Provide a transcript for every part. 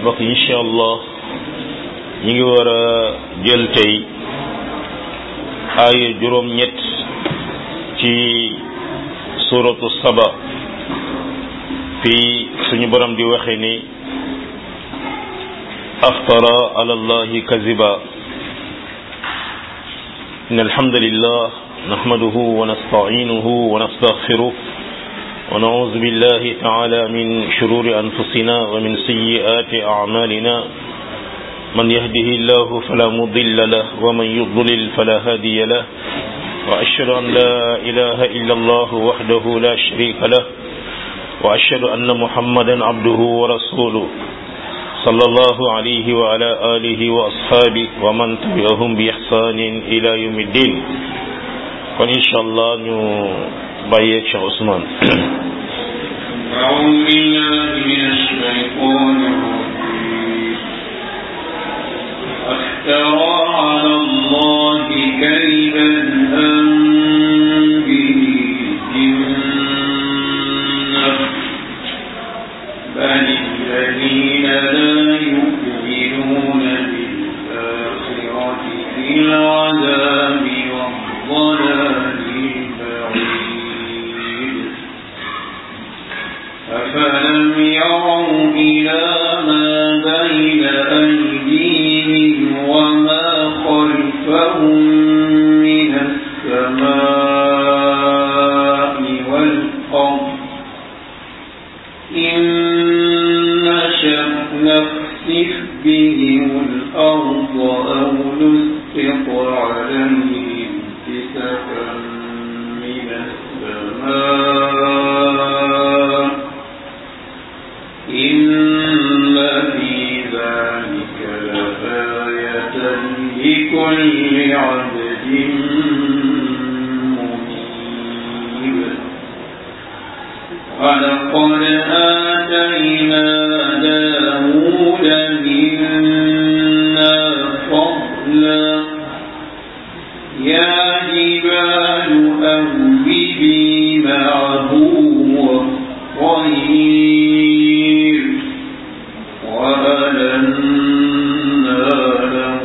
mbokk incha allah ñi ngi war a jël tey aaya juróom ñett ci suratu saba fii suñu borom di waxe ni aftara ala allahi kaziba إن الحمد لله نحمده ونستعينه ونستغفره ونعوذ بالله تعالى من شرور أنفسنا ومن سيئات أعمالنا من يهده الله فلا مضل له ومن يضلل فلا هادي له وأشهد أن لا إله إلا الله وحده لا شريك له وأشهد أن محمدا عبده ورسوله صلى الله عليه وعلى آله وأصحابه ومن تبعهم بإحسان إلى يوم الدين وإن شاء الله نو بايك شيخ عثمان أعوذ بالله من الشيطان الرجيم افترى على الله كذبا أم به جنة بل الذين لا يؤمنون بالآخرة في العذاب والضلال البعيد أفلم يروا إلى ما بين أيديهم وما خلفهم من السماء والأرض إن نشأ نخسف بهم الأرض أو نسقط عليهم كسفا من السماء إن في ذلك لآية لكل عبد منيب ولقد آتينا داود منا فضلا يا جبال أوبي معه والطير وألنا له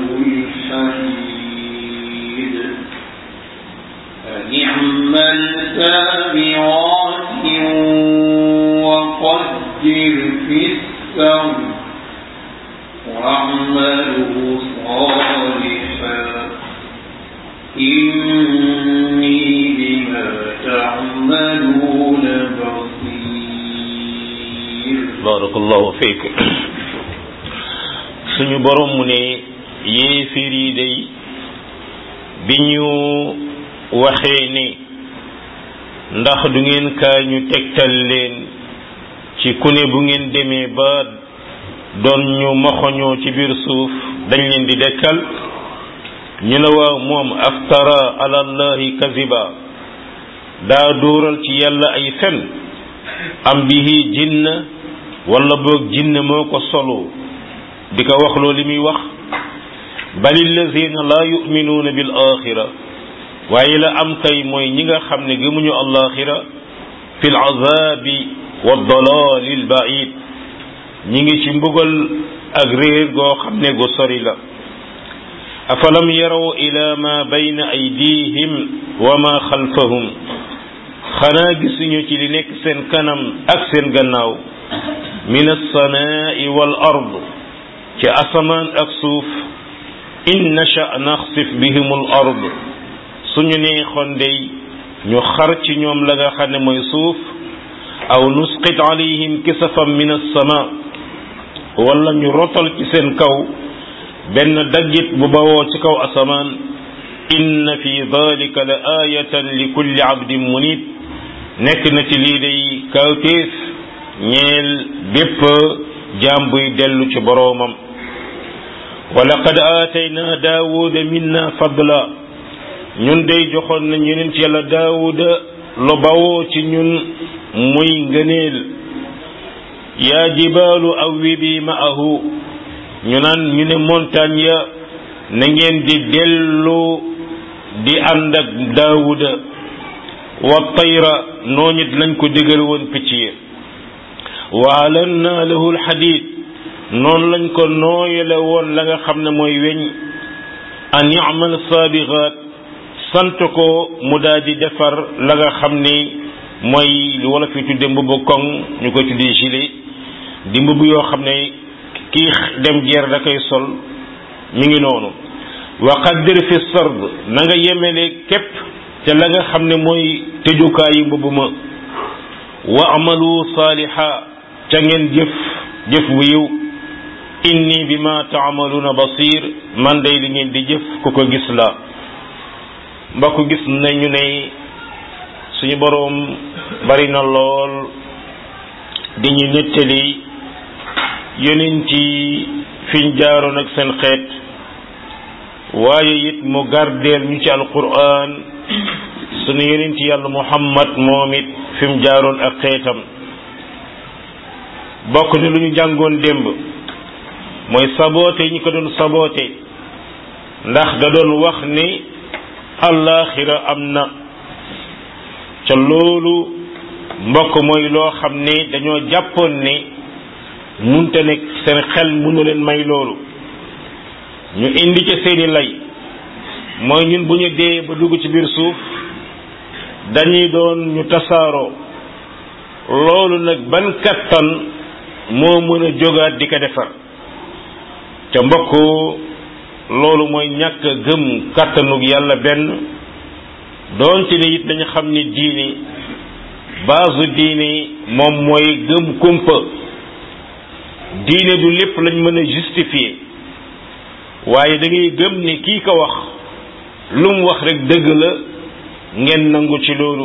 الحديد فنعم السابعات وقدر في السر واعملوا صالحا إني بما تعملون بصير بارك الله فيك suñu borom mu ne yéefir yi day bi ñu waxee ni ndax du ngeen kaay ñu tegtal leen ci ku ne bu ngeen demee ba doon ñu moxoñoo ci biir suuf dañ leen di dekkal ñu ne waaw moom aftara ala allahi kaziba daa dóoral ci yàlla ay fen am bihi jinna wala boog jinne moo ko solo di ko wax loo li muy wax bal allazina laa yuminuuna bil axira waaye la am kay mooy ñi nga xam ne gëmuñu alaxira fi l azabi wa dalali l baid ñi ngi ci mbugal ak réer goo xam ne gu sori la afalam yaraw ila ma bayna aydihim wa ma xalfahum xanaa gisuñu ci li nekk seen kanam ak seen gannaaw min alsamaai wal ard ci asamaan ak suuf in nasha naxsif bihim al ard suñu neexoon day ñu xar ci ñoom la nga xam ne mooy suuf aw nusqit alayhim kisafan min alsama wala ñu rotal ci seen kaw benn daggit bu bawoo ci kaw asamaan inna fi dalika la ayatan li kulli abdin munib nekk na ci lii day kawtéef ñeel bépp jaam buy dellu ci boroomam wa laqad aatayna daawuda minna fadla ñun day joxoon nañ yeneen ci yàlla daawuda lu bawoo ci ñun muy ngëneel yaa jibaalu awwibi ma'ahu ñu naan ñu ne montagne ya na ngeen di dellu di ànd ak daawuda wa tayra noonu it lañ ko digal woon picc yi wa alanna lahu alxadid noonu lañ ko nooyale woon la nga xam ne mooy weñ an yamal saabixaat sant ko mu daal di defar la nga xam ni mooy lu wala fi tudde mbubu koŋ ñu koy tudde gilet di mbubu yoo xam ne kii dem guerre da koy sol mi ngi noonu wa qaddir fi sard na nga yemele képp te la nga xam ne mooy tëjukaayu mbubu ma wa amalu saaliha ca ngeen jëf jëf bu yiw inni bima taamaluuna basir man day li ngeen di jëf ku ko gis la mbokk gis nañu ne suñu boroom bari na lool di ñu nettali yonent yi fiñ jaaroon ak seen xeet waaye it mu gardeel ñu ci alquran suñu yonent yàlla muhammad moom it fi mu jaaroon ak xeetam bokk ni lu ñu jàngoon démb mooy saboote ñi ko doon saboote ndax da doon wax ni allaaxira am na ca loolu mbokk mooy loo xam ne dañoo jàppoon ne munte nekk seen xel mënu leen may loolu ñu indi ca seeni lay mooy ñun bu ñu dee ba dugg ci biir suuf dañuy doon ñu tasaaroo loolu nag ban kattan moo mën a jógaat di ko defar ca mbokk loolu mooy ñàkk gëm kàttanug yàlla benn doonte ne it dañu xam ni diini baasu diini moom mooy gëm kumpa diine du lépp lañ mën a justifier waaye da ngay gëm ne kii ko wax lu mu wax rek dëgg la ngeen nangu ci loolu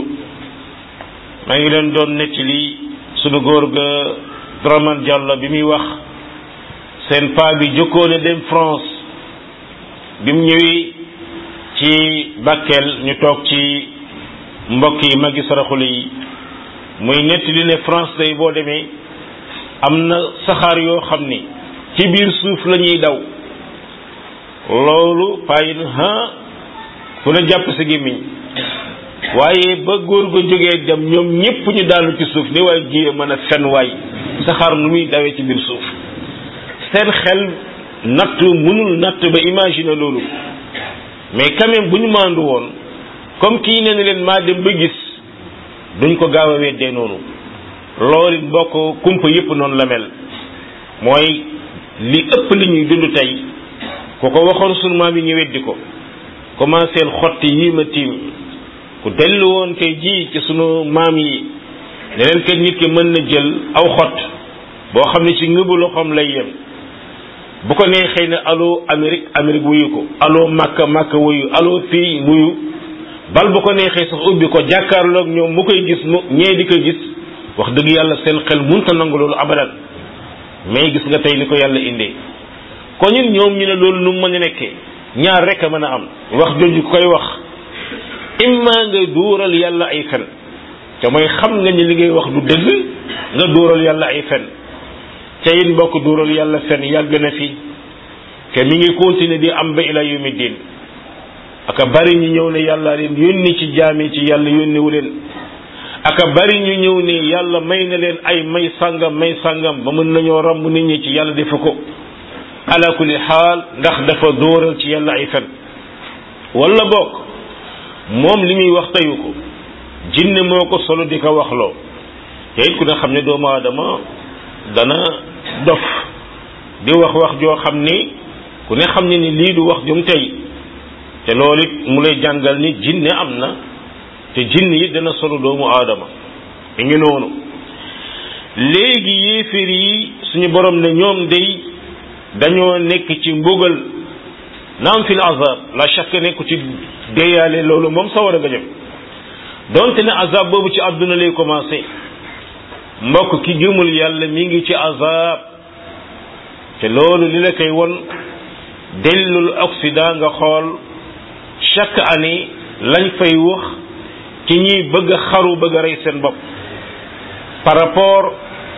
maa ngi leen doon nettali sunu góor ga Dramane Diallo bi muy wax seen paa bi jëkkoon a dem France bi mu ñëwee ci Bakel ñu toog ci mbokk yi magi saraxule yi muy nettali ne France day boo demee am na saxaar yoo xam ni ci biir suuf la ñuy daw loolu payin ha fu la jàpp sa gémmiñ waaye ba góor ga jógee dem ñoom ñépp ñu daanu ci suuf ni waaye jiyee mën a fen waay saxaar nu muy dawee ci biir suuf seen xel natt mënul natt ba imaginer loolu mais quand même bu ñu maandu woon comme kii nee na leen maa dem ba gis duñ ko gaaw a weddee noonu loolu bokk kumpa yépp noonu la mel mooy li ëpp li ñuy dund tey ku ko waxoon sunu maam yi ñu weddi ko commencé xotti yii ma tiim ku dellu woon tey jii ci sunu maam yi ne leen kat nit ki mën na jël aw xott boo xam ne ci ngëbu loxoom lay yem bu ko neexee ne allo Amérique Amérique wuyu ko allo Makka Makka wuyu allo fii wuyu bal bu ko neexee sax ubbi ko jàkkaarloog ñoom mu koy gis mu ñee di ko gis wax dëgg yàlla seen xel munta nangu loolu abadan mais gis nga tey ni ko yàlla indee ko ñun ñoom ñu ne loolu nu mën a nekkee ñaar rek a mën a am wax jooju koy wax imma nga duural yàlla ay fen te mooy xam nga ni li ngay wax du dëgg nga duural yàlla ay fen te it mbokk duural yàlla fen yàgg na fi te mi ngi continuer di am ba ila yawmi din aka bari ñu ñëw ne yàlla leen yónni ci jaami ci yàlla yónniwu leen aka bari ñu ñëw ne yàlla may na leen ay may sàngam may sàngam ba mën nañoo romb nit ñi ci yàlla defu ko ala kulli xaal ndax dafa dóoral ci yàlla ay fen wala bokk moom li muy wax teyu ko jinne moo ko solo di ko waxloo te it ku ne xam ne doomu aadama dana dof di wax wax joo xam ni ku ne xam ne ni lii du wax jum tey te loolu it mu lay jàngal ni jinne am na te jinne yi dana solo doomu aadama mi ngi noonu léegi yéeféer yi suñu borom ne ñoom day dañoo nekk ci mbugal naam fil azab la chaque nekku ci déyaale loolu moom sa war a nga jëm donte ne azab boobu ci àdduna lay commencé mbokk ki gëmul yàlla mi ngi ci azab te loolu li la koy won dellul Occident nga xool chaque année lañ fay wax ci ñiy bëgg a xaru bëgg a rey seen bopp par rapport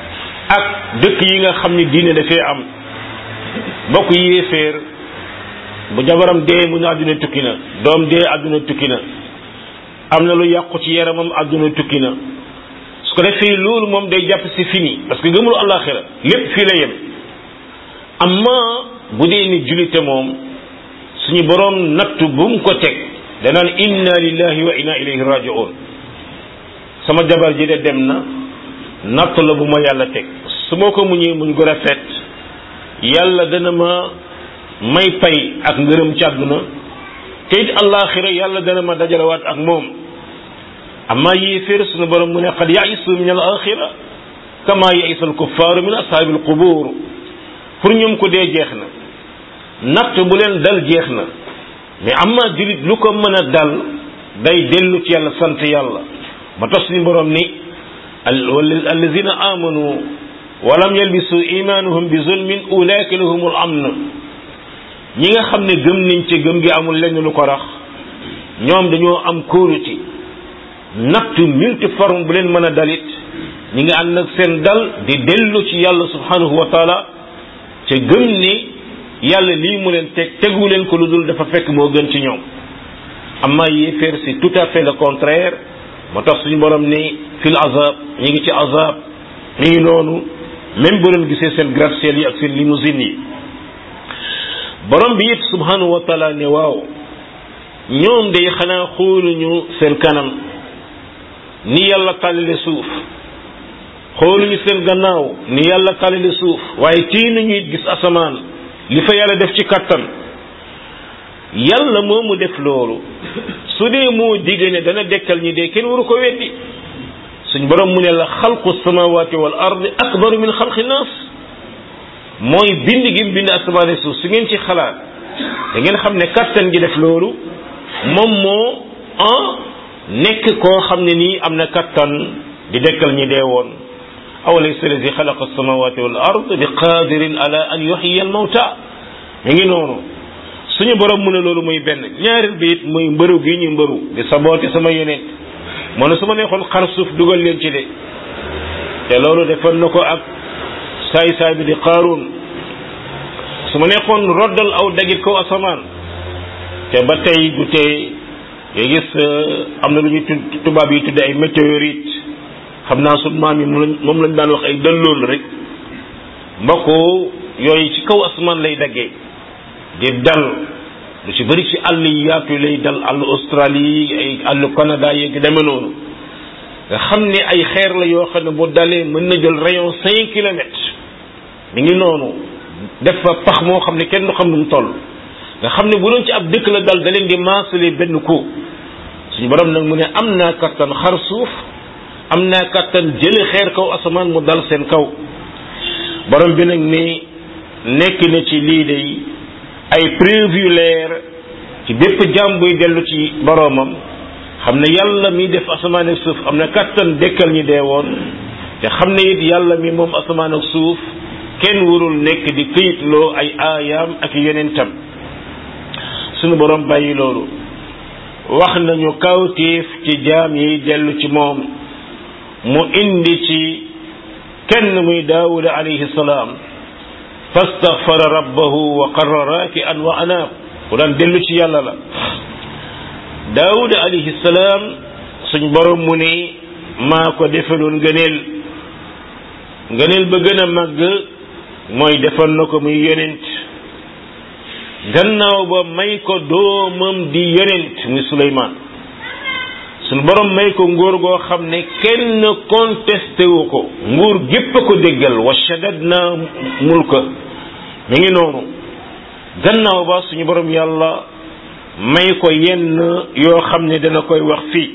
ak dëkk yi nga xam ni diine dafee am mbokk yéeféer bu jabaram dee mu ne àdduna tukki na doom dee àdduna tukki na am na lu yàqu ci yaramam àdduna tukki na su ko defee loolu moom day jàpp si fini parce que gëmul àllaaxira lépp fii la yem amma bu dee ni julite moom suñu boroom nattu bu mu ko teg danaan inna lillahi wa inna ilayhi raji'un sama jabar ji de dem na nattu la bu ma yàlla teg su ma ko muñee muñ ko rafet yàlla dana ma may pay ak ngërëm ci àdduna te it allaaxira yàlla dana ma dajalewaat ak moom amma yéeféer suñu borom mu ne qad yaisu min al axira kama yaisa al kuffaaru min ashaabi al qubur pour ñoom ko dee jeex na natt bu leen dal jeex na mais amma julit lu ko mën a dal day dellu ci yàlla sant yàlla ma tax suñu borom ni allazina amanu walam yalbisu imanuhum bi zulmin ulaika lahumul amn ñi nga xam ne gëm nañ ci gëm gi amul lenn lu ko rax ñoom dañoo am kóolute nattu multiforme bu leen mën a dalit ñi nga ànd ak seen dal di dellu ci yàlla subhanahu wa taala ca gëm ni yàlla lii mu leen teg tegu leen ko lu dul dafa fekk moo gën ci ñoom amma yéeféer c'est tout à fait le contraire moo tax suñu borom ni fil azab ñi ngi ci azab mi ngi noonu même bu leen gisee seen gratte-ciel yi ak seen limousine yi borom bi it subhanahu wa taala ne waaw ñoom day xanaa xooluñu seen kanam ni yàlla tàllale suuf xooluñu seen gannaaw ni yàlla tàllale suuf waaye tii nañu it gis asamaan li fa yàlla def ci kattan yàlla moo mu def loolu su dee moo digg ne dana dekkal ñi dee kenn waru ko weddi suñ borom mu ne la xalqu samawati wal ardi akbaru min xalqi naas mooy bind gi bind asamaan suuf su ngeen ci xalaat da ngeen xam ne kattan gi def loolu moom moo ah nekk koo xam ne nii am na kattan di dekkal ñi dee woon awalaysa allazi xalaqa samawati wal ard bi qadirin ala an yuhyiya al mawta mi ngi noonu suñu borom mu ne loolu muy benn ñaareel bi it muy mbëru gi ñu mbëru di saboote sama yeneen moo ne su ma neexoon xar suuf dugal leen ci de te loolu defoon na ko ak saay saay bi di qaaruun su ma neexoon roddal aw dagit kaw asamaan te ba tey du tey nga gis am na lu ñuy tubaab yi tudde ay météorite xam naa sunu maam yi moom lañ daan wax ay dëllool rek mbokk yooyu ci kaw asamaan lay daggee di dal lu ci bëri ci àll yi yaatu lay dal àll Australie ay àll Canada yeeg deme noonu nga xam ne ay xeer la yoo xam ne bu dalee mën na jël rayon cinq kilomètres mi ngi noonu def fa pax moo xam ne kenn du xam nu mu toll nga xam ne bu doon ci ab dëkk la dal da leen di maasale benn ko suñu borom nag mu ne am naa kattan xar suuf am naa kattan jële xeer kaw asamaan mu dal seen kaw borom bi nag ni nekk na ci lii day ay preuve yu leer ci bépp jàmm buy dellu ci boromam xam ne yàlla mi def asamaan ak suuf am na kattan dekkal ñi dee woon te xam ne it yàlla mi moom asamaan ak suuf kenn warul nekk di këyitloo ay aayaam ak yonentam sunu borom bàyyi loolu wax nañu kawtéef ci jaam yi dellu ci moom mu indi ci kenn muy daawuda alayhi salaam fastaghfara rabbahu wa qarra raaki'an wa anaab ku daan dellu ci yàlla la daawuda alayhi salaam suñ borom mu ne maa ko defaloon ngëneel ngëneel ba gën a màgg mooy defal na ko muy yonent gannaaw ba may ko doomam di yonent muy Suleymaan suñ borom may ko nguur goo xam ne kenn contesté wu ko nguur gépp a ko déggal wa shaddadna mulka mi ngi noonu gannaaw ba suñu borom yàlla may ko yenn yoo xam ne dana koy wax fii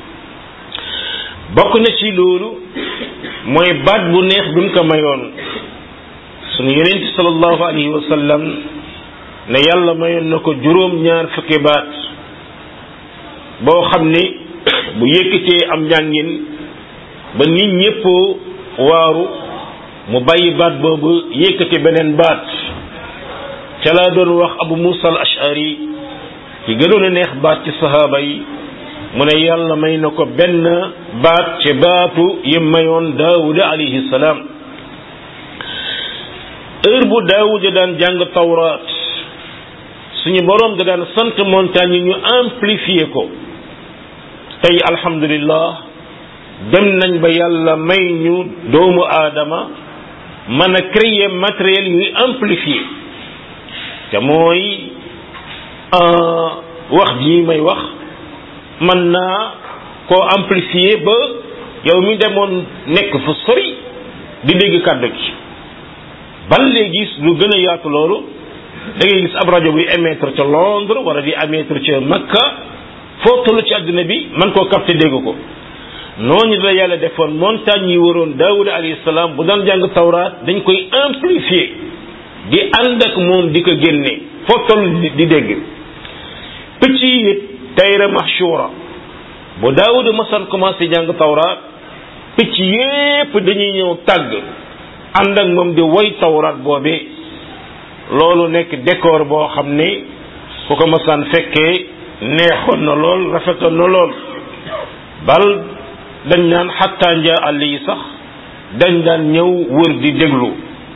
bokk na ci loolu mooy baat bu neex bi mu ko mayoon suñu yonent sallallahu alayhi wa sallam ne yàlla mayoon na ko juróom ñaar fukki baat boo xam ni bu yëkkatee am njàngin ba nit ñépp waaru mu bàyyi baat boobu yëkkati beneen baat ca laa doon wax abu musa al ashari ki gënoon a neex baat ci sahaaba yi mu ne yàlla may na ko benn baat ci baatu yi mayoon daawuda alayhi salaam heure bu daawuda daan jàng tawraat suñu boroom da daan sant montagne yi ñu amplifier ko tey alhamdulillah dem nañ ba yàlla may ñu doomu aadama mën a créer matériel yuy amplifier te mooy wax jii may wax mën naa koo amplifier ba yow mi demoon nekk fu sori di dégg kàddu gi ban léegi lu gën a yaatu loolu da ngay gis ab rajo buy émettre ca Londres wala di émettre ca Makka foo toll ci àdduna bi man koo capté dégg ko noonu la yàlla defoon montagne yi waroon Daawuda alayhi salaam bu daan jàng tawraat dañ koy amplifier di ànd ak moom di ko génne foo toll di dégg picc yi it tayra mahshura bu Daawuda masan commencé jàng tawraat picc yépp dañuy ñëw tàgg ànd ak moom di woy tawraat boobee loolu nekk décor boo xam ne ku ko masaan fekkee neexoon na lool rafetoon na lool bal dañ naan xattaa njaa àll yi sax dañ daan ñëw wër di déglu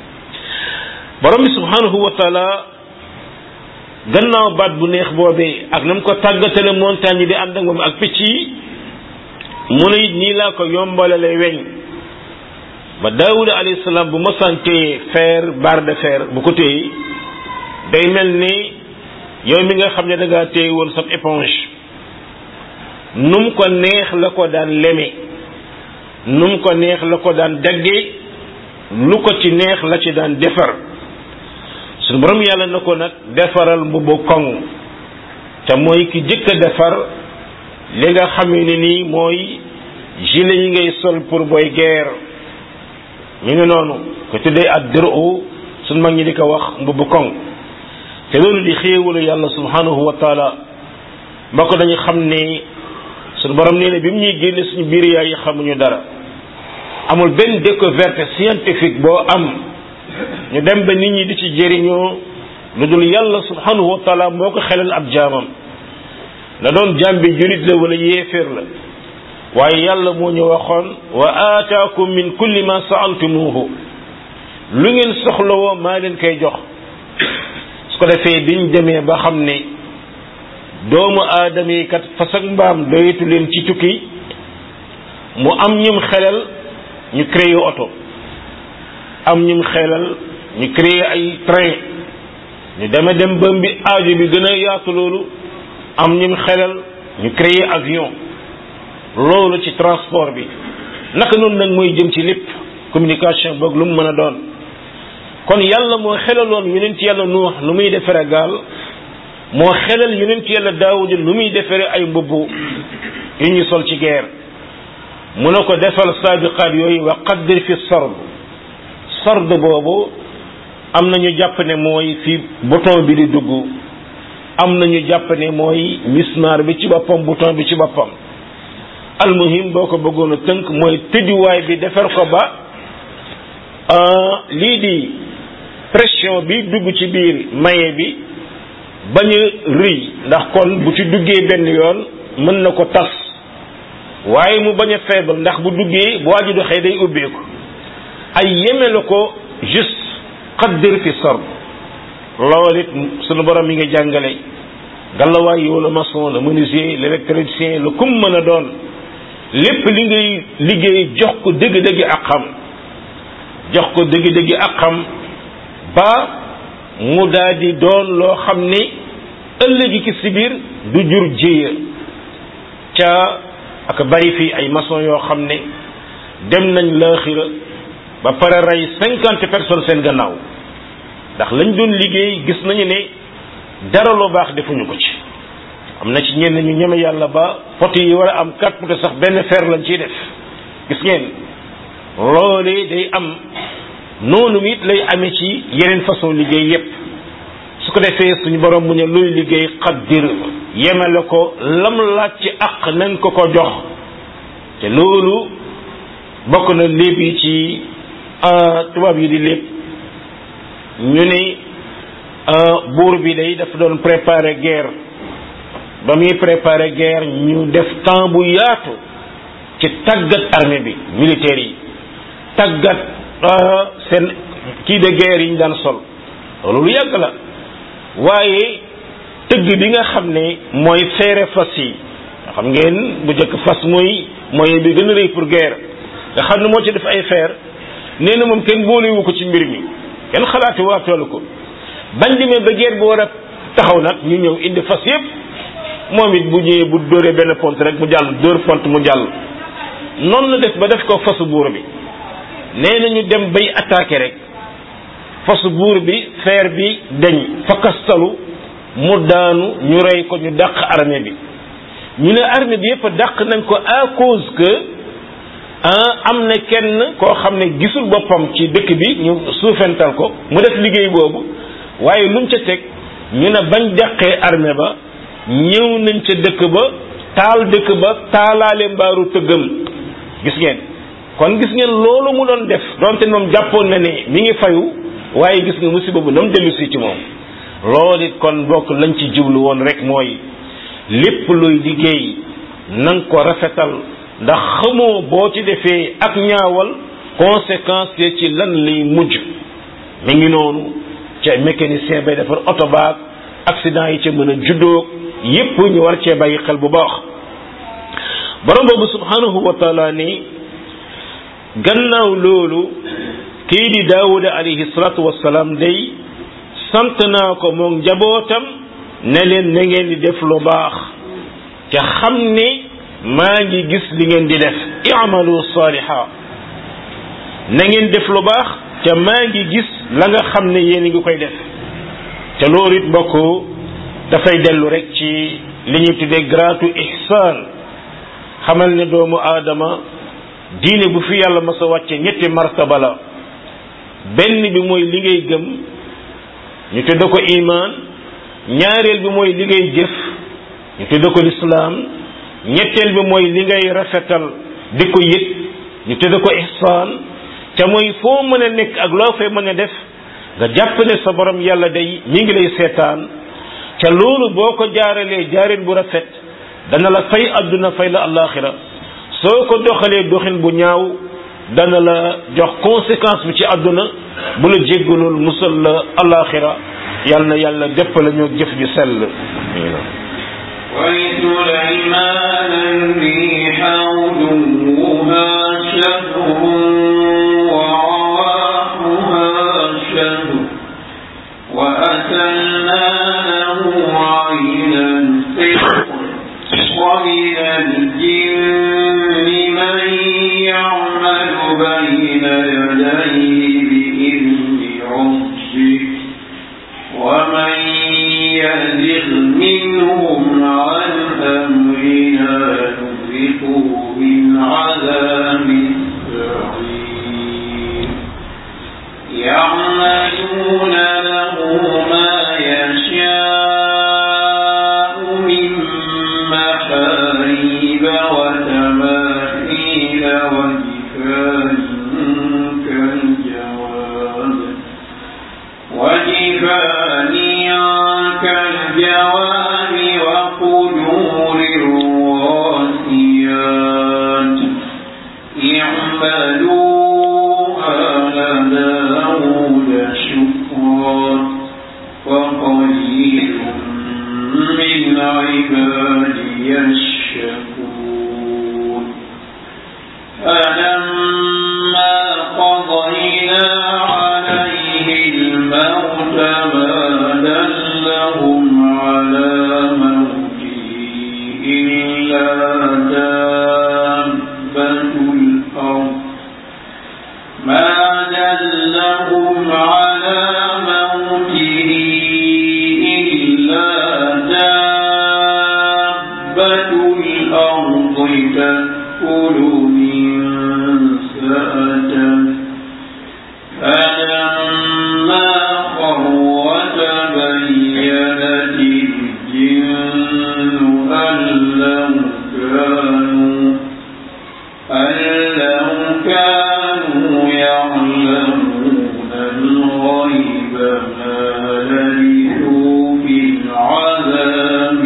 borom bi subhanahu wa taala gannaaw baat bu neex boobee ak na mu ko tàggatale montagne yi di ànd ak moom ak picc yi mu ne it nii laa ko yombalale weñ ba daawuda alayhi salaam bu masaan téye fer barre de fer bu ko téye day mel ni yow mi nga xam ne da ngaa téye woon sa éponge num ko neex la ko daan leme num ko neex la ko daan dagge lu ko ci neex la ci daan defar suñu borom yàlla na ko nag defaral mbubbu koŋ te mooy ki jëkk a defar li nga xamee ne nii mooy gilet yi ngay sol pour booy guerre ñu ngi noonu ko tuddee ak dërëu suñ mag ñi di ko wax mbubbu koŋ te loolu di xéewalu yàlla subhanahu wa taala mbokk dañu xam ne suñu borom nee na bi mu ñuy génne suñu biir yaay yi xamuñu dara amul benn découverte scientifique boo am ñu dem ba nit ñi di ci jëriñoo lu dul yàlla subhanahu wa taala moo ko xelal ab jaamam na doon jaam bi julit la wala yéeféer la waaye yàlla moo ñu waxoon wa aataakum min kulli ma saaltumuhu lu ngeen soxlawoo maa leen koy jox su ko defee biñ demee ba xam ne doomu aadama yi kat fas ak mbaam doyatu leen ci tukki mu am ñum xelal ñu créé oto am ñum xelal ñu créé ay train ñu deme dem ba mbi aajo bi gën a yaatu loolu am ñum xelal ñu créé avion loolu ci transport bi naka noonu nag mooy jëm ci lépp communication boog lu mu mën a doon kon yàlla moo xelaloon yonent yàlla nuux lu muy defere gaal moo xelal yonent yàlla daawuda lu muy defere ay mbubb yu ñu sol ci guerre mu ne ko defal saabiqaat yooyu wa qaddir fi sard sard boobu am na ñu jàpp ne mooy fi bouton bi di dugg am na ñu jàpp ne mooy mismar bi ci boppam bouton bi ci boppam almuhim boo ko bëggoon a tënk mooy tëjuwaay bi defar ko ba lii di pression bi dugg ci biir maye bi bañ a rëy ndax kon bu ci duggee benn yoon mën na ko tas waaye mu bañ a faible ndax bu duggee bu waaju doxee day ubbeeku ay yeme la ko juste qaddir fi sard loolu it sunu borom mi nga jàngale gàllawaay yow la maçon le menuisier l'électricien le kum mën a doon lépp li ngay liggéey jox ko dëgg-dëgg ak xam jox ko dëgg-dëgg ak xam ba mu daal di doon loo xam ne ëllëgi ki si biir du jur jéeya ca ak bari fii ay maçon yoo xam ne dem nañ laaxira ba pare rey cinquante personnes seen gannaaw ndax lañ doon liggéey gis nañu ne dara lu baax defuñu ko ci am na ci ñenn ñu ñeme yàlla ba pot yi war a am quatre pot sax benn fer lañ ciy def gis ngeen loolee day am noonu it lay amee ci yeneen façon liggéey yépp su ko defee suñu borom mu ne luy liggéey xaddir yemale ko lam laaj ci àq nañ ko ko jox te loolu bokk na léeb yi ci tubaab yi di lépp ñu ne buur bi day dafa doon préparer guerre ba muy préparer guerre ñu def temps bu yaatu ci tàggat armée bi militaire yi tàggat seen kii de guerre yi ñu daan sol loolu lu yàgg la waaye tëgg bi nga xam ne mooy feere fas yi nga xam ngeen bu njëkk fas mooy moyen bi gën a rëy pour guerre nga xam ne moo ci def ay feer nee na moom kenn boolewu ko ci mbir mi kenn xalaati waatoolu ko bañ demee ba guerre bu war a taxaw nag ñu ñëw indi fas yépp moom it bu ñëwee bu dóoree benn pont rek mu jàll dóor pont mu jàll noonu la def ba def ko fasu buur bi nee na ñu dem bay attaqué rek fasu buur bi feer bi dañ fakastalu mu daanu ñu rey ko ñu dàq armée bi ñu ne armée bi yépp dàq nañ ko à cause que am na kenn koo xam ne gisul boppam ci dëkk bi ñu suufental ko mu def liggéey boobu waaye lu mu ca teg ñu ne bañ dàqee armée ba ñëw nañ ca dëkk ba taal dëkk ba taalaale mbaaru tëggam gis ngeen kon gis ngeen loolu mu doon def donte moom jàppoon na ne mi ngi fayu waaye gis nga musiba bu nam dellu si ci moom loolu it kon bokk lañ ci jublu woon rek mooy lépp luy liggéey na nga ko rafetal ndax xamoo boo ci defee ak ñaawal conséquence yi ci lan lay mujj mi ngi noonu ca mécanicien bay defar oto baag accident yi ca mën a juddoo yépp ñu war cee bàyyi xel bu baax borom boobu subhanahu wa taala ni gannaaw loolu kii di daawuda alayhi salatu wasalaam day sant naa ko moom njabootam ne leen na ngeen di def lu baax te xam ne maa ngi gis li ngeen di def i'malu saliha na ngeen def lu baax te maa ngi gis la nga xam ne yéen ngi koy def te loolu it mbokk dafay dellu rek ci li ñuy tuddee gratu ihsaan xamal ne doomu aadama diine bu fi yàlla mas a wàcce ñetti martaba la benn bi mooy li ngay gëm ñu tudde ko iman ñaareel bi mooy li ngay jëf ñu tudde ko lislaam ñetteel bi mooy li ngay rafetal di ko yëg ñu tudde ko ihsaan te mooy foo mën a nekk ak loo fay mën a def nga jàpp ne sa borom yàlla day mi ngi lay seetaan ca loolu boo ko jaaralee jaarin bu rafet dana la fay adduna fay la alaxira soo ko doxalee doxin bu ñaaw dana la jox conséquence bi ci adduna bu la jéggalul musal la alaxira yal na yàlla dépp la ñoo jëf ju sell ولسليمان الريح عدوها شهر ورواحها شهر وأسلنا له عين القطر ومن الجن من يعمل بين يديه بإذن ربه ومن يزغ منهم عن أمرنا نذقه من عذاب السعير يعملون له ما يشاء من محاريب وتماثيل وجفان كالجواب وجفان كالجواب وقدور الراسيات اعملوا آل داود شكرا وقليل من عبادي الشكور فلما قضينا عليه الموت ما دلهم على موته إلا دابة الأرض ما دلهم على موته إلا دابة الأرض تأكل من سأته فلما خر تبينت الجن أن لو كانوا أن لو كانوا يعلمون الغيب ما لبثوا في العذاب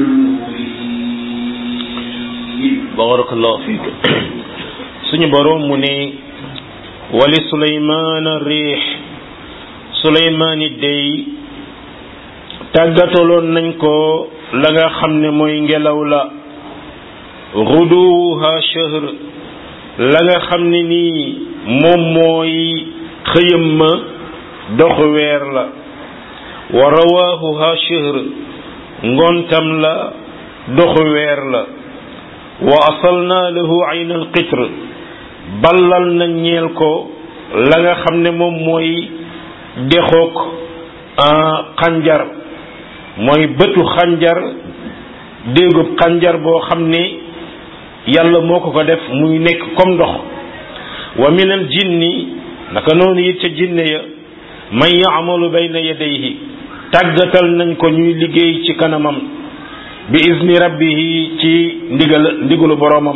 المهين barakallahu fiik suñu borom mu ne wali suleymaana riix suleymaan it day tàggataloon nañ ko la nga xam ne mooy ngelaw la guduwuha shahr la nga xam ne nii moom mooy xëyam ma doxu weer la wa rawaahuha shahr ngontam la doxu weer la wa asalna lahu ayn al qitr ballal na ñeel ko la nga xam ne moom mooy dexoog xanjar mooy bëtu xanjar déegub xanjar boo xam ne yàlla moo ko ko def muy nekk comme ndox wa min al jinni naka noonu it ca jinne ya man yaamalu bayna yadayhi tàggatal nañ ko ñuy liggéey ci kanamam bi izni rabbihi ci ndigal ndigalu boroomam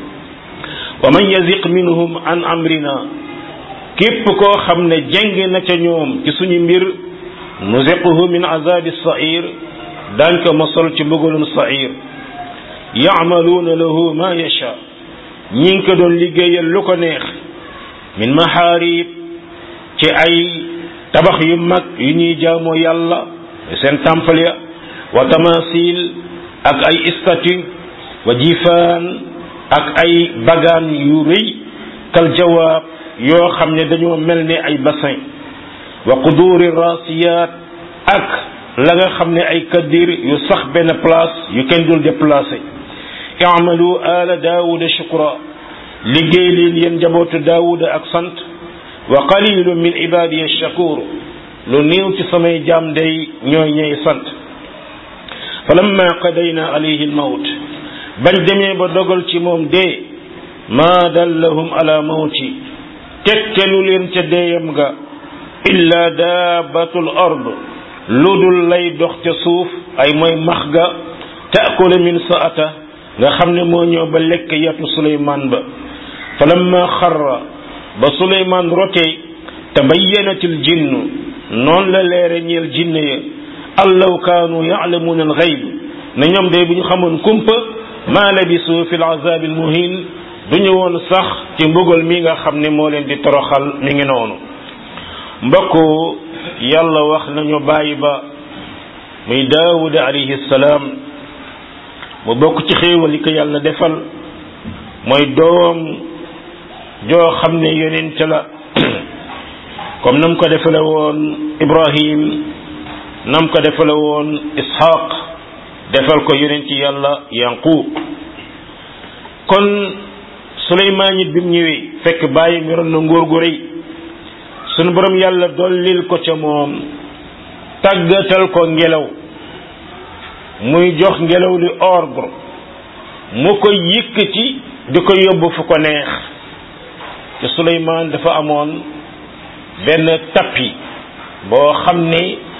wa man yaziq minhum an amrina képp koo xam ne jeng na ca ñoom ci suñu mbir nuziquhu min azabi sair daañ ko mosol ci mbugalum sair yaamaluuna lahu ma yacha ñi ngi ko doon liggéeyal lu ko neex min maharib ci ay tabax yu mag yu ñuy jaamoo yàlla seen temple ya wa tamasil ak ay statue wa jifaan ak ay bagaan yu rëy kal jawaab yoo xam ne dañoo mel ne ay bassin wa quduri rasiyat ak la nga xam ne ay kaddir yu sax benn place yu kenn dul déplacé i'malu ala daawuda shukra liggéey leen yéen njabootu daawuda ak sant wa qalilun min ibadiya shakur lu néew ci samay jaam day ñooy ñey sant falamma qadayna alayhi almawt bañ demee ba dogal ci moom dee ma dallahum ala mawti tekkelu leen ca deeyam ga illa daabatul ard lu dul lay dox ca suuf ay mooy max ga taakulu min saata nga xam ne moo ñëw ba lekk yatu suleymaan ba falamma xarra ba suleymaan rotee tabayyanatil jinnu noonu la leere ñeel jinne ya allaw kaanu yaalamuuna al gayb ne ñoom day bu ñu xamoon kumpa maa labisu fi l azabi al muhin du ñu woon sax ci mbugal mi nga xam ne moo leen di toroxal mi ngi noonu mbokk yàlla wax nañu bàyyi ba muy daawuda alayhi salaam mu bokk ci xéewal yi ko yàlla defal mooy doom joo xam ne yonent la comme nam ko defale woon ibrahim nam ko defale woon ishaq defal ko yonent yàlla yanqub kon suleymaan it bi mu ñëwee fekk bàyyi yoroon na ngóor gu rëy sunu borom yàlla dollil ko ca moom tàggatal ko ngelaw muy jox ngelaw li ordre mu ko yëkkati di ko yóbbu fu ko neex te suleymaan dafa amoon benn tappi boo xam ne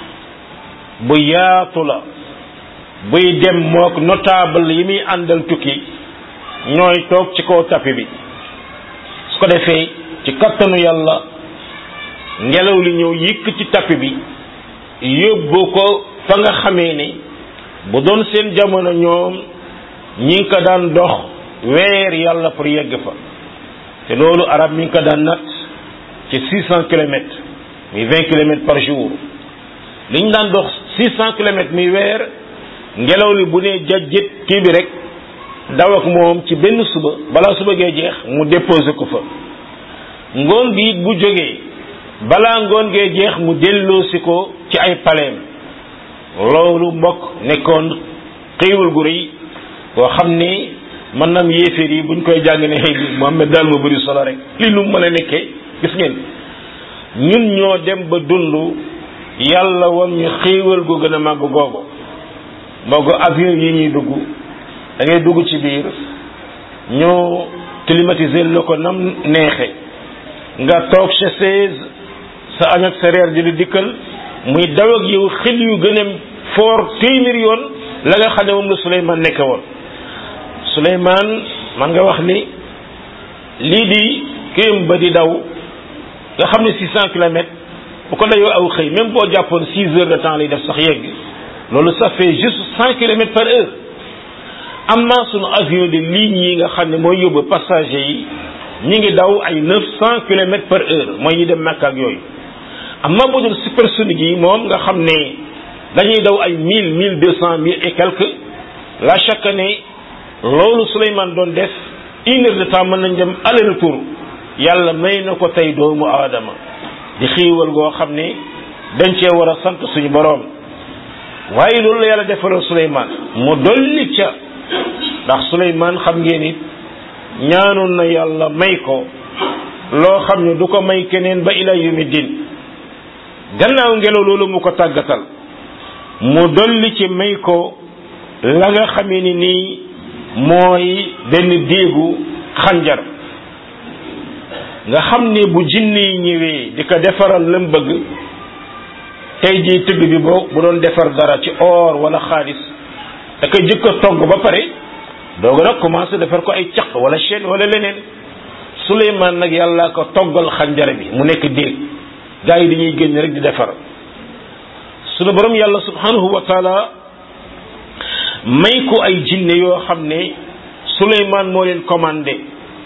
bu yaatu la buy dem mook notable yi muy àndal tukki ñooy toog ci kaw tappi bi su ko defee ci kattanu yàlla ngelaw li ñëw yëkk ci tappi bi yóbbu ko fa nga xamee ne bu doon seen jamono ñoom ñi ngi ko daan dox weer yàlla pour yegg fa te loolu arab mi ngi ko daan nat ci six cent kilomètres muy vingt kilomètres par jour li ñu daan dox six cent kilomètres muy weer ngelaw li bu nee jajjit kii bi rek daw ak moom ci benn suba balaa suba gee jeex mu déposé ko fa ngoon gi it bu jógee balaa ngoon gee jeex mu delloosi ko ci ay paleem loolu mbokk nekkoon xéewal gu rëy boo xam ni mën naam yéeféer yi buñ koy jàng ne Muhammad daal ma bëri solo rek li nu mën a nekkee gis ngeen ñun ñoo dem ba dund yàlla won ñu xéewal gu gën a màgg googu mboogu avion yi ñuy dugg da ngay dugg ci biir ñoo climatiser la ko nam neexe nga toog sa chaise sa añ ak sa reer di lu dikkal muy daw ak yow xel yu gën a foor téeméer yoon la nga xam ne moom la Souleymane nekke woon Souleymane man nga wax ni lii di kéem ba di daw nga xam ne six cent kilomètres bu ko dayoo aw xëy même boo jàppoon six heures de temps lay def sax yegg loolu ça fait juste cent kilomètres par heure am naa sunu avion de ligne yi nga xam ne mooy yóbbu passager yi ñi ngi daw ay neuf cent kilomètres par heure mooy ñi dem Makka ak yooyu amma bu dul supersonique yi moom nga xam ne dañuy daw ay mille mille deux cent mille et quelques la chaque année loolu Souleymane doon def une heure de temps mën nañ dem aller retour yàlla may na ko tey doomu aadama di xiiwal goo xam ne dañ cee war a sant suñu boroom waaye loolu la yàlla defaloon Suleymaan mu dolli ca ndax Suleymaan xam ngeen it ñaanoon na yàlla may ko loo xam ne du ko may keneen ba ila yawmi din gannaaw ngelaw loolu mu ko tàggatal mu dolli ci may ko la nga xamee ni nii mooy benn déegu xanjar nga xam ne bu jinne yi ñëwee di ko defaral lam bëgg tey jii tëgg bi boo bu doon defar dara ci or wala xaalis da koy jëkk a togg ba pare dooga nag commencé defar ko ay caq wala chaîne wala leneen Suleymaan nag yàlla ko toggal xanjar bi mu nekk déeg gaa yi dañuy génn rek di defar sunu borom yàlla subhanahu wa taala may ko ay jinne yoo xam ne Suleymaan moo leen commandé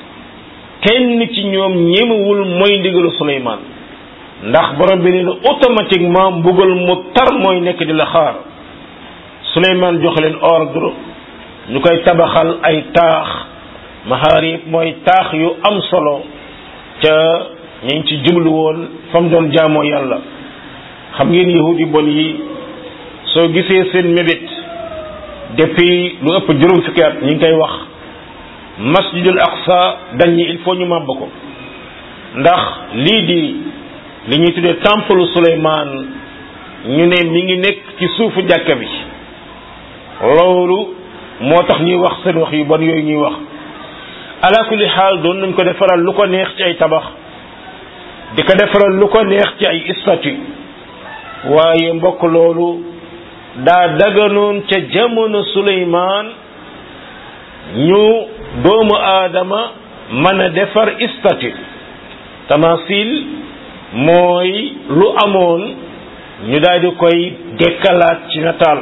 kenn ci ñoom ñemewul mooy ndigalu Suleymaan ndax borom bi nee na automatiquement mbugal mu tar mooy nekk di la xaar Suleymaan jox leen ordre ñu koy tabaxal ay taax maharib mooy taax yu am solo ca ñu ngi ci jublu woon fa mu doon jaamoo yàlla xam ngeen yahudi bon yi soo gisee seen mébét depuis lu ëpp juróom fukki at ñu ngi koy wax masjidul aqsa dañ ñi il faut ñu màbb ko ndax lii di li ñuy tuddee temple Suleymaan ñu ne mi ngi nekk ci suufu jàkka bi loolu moo tax ñuy wax seen wax yu bon yooyu ñuy wax ala kulli xaal doon nañ ko defaral lu ko neex ci ay tabax di ko defaral lu ko neex ci ay statue waaye mbokk loolu daa daganoon ca jamono Suleymaan ñu doomu aadama mën a defar statue tamasil mooy lu amoon ñu daal di koy dekkalaat ci nataal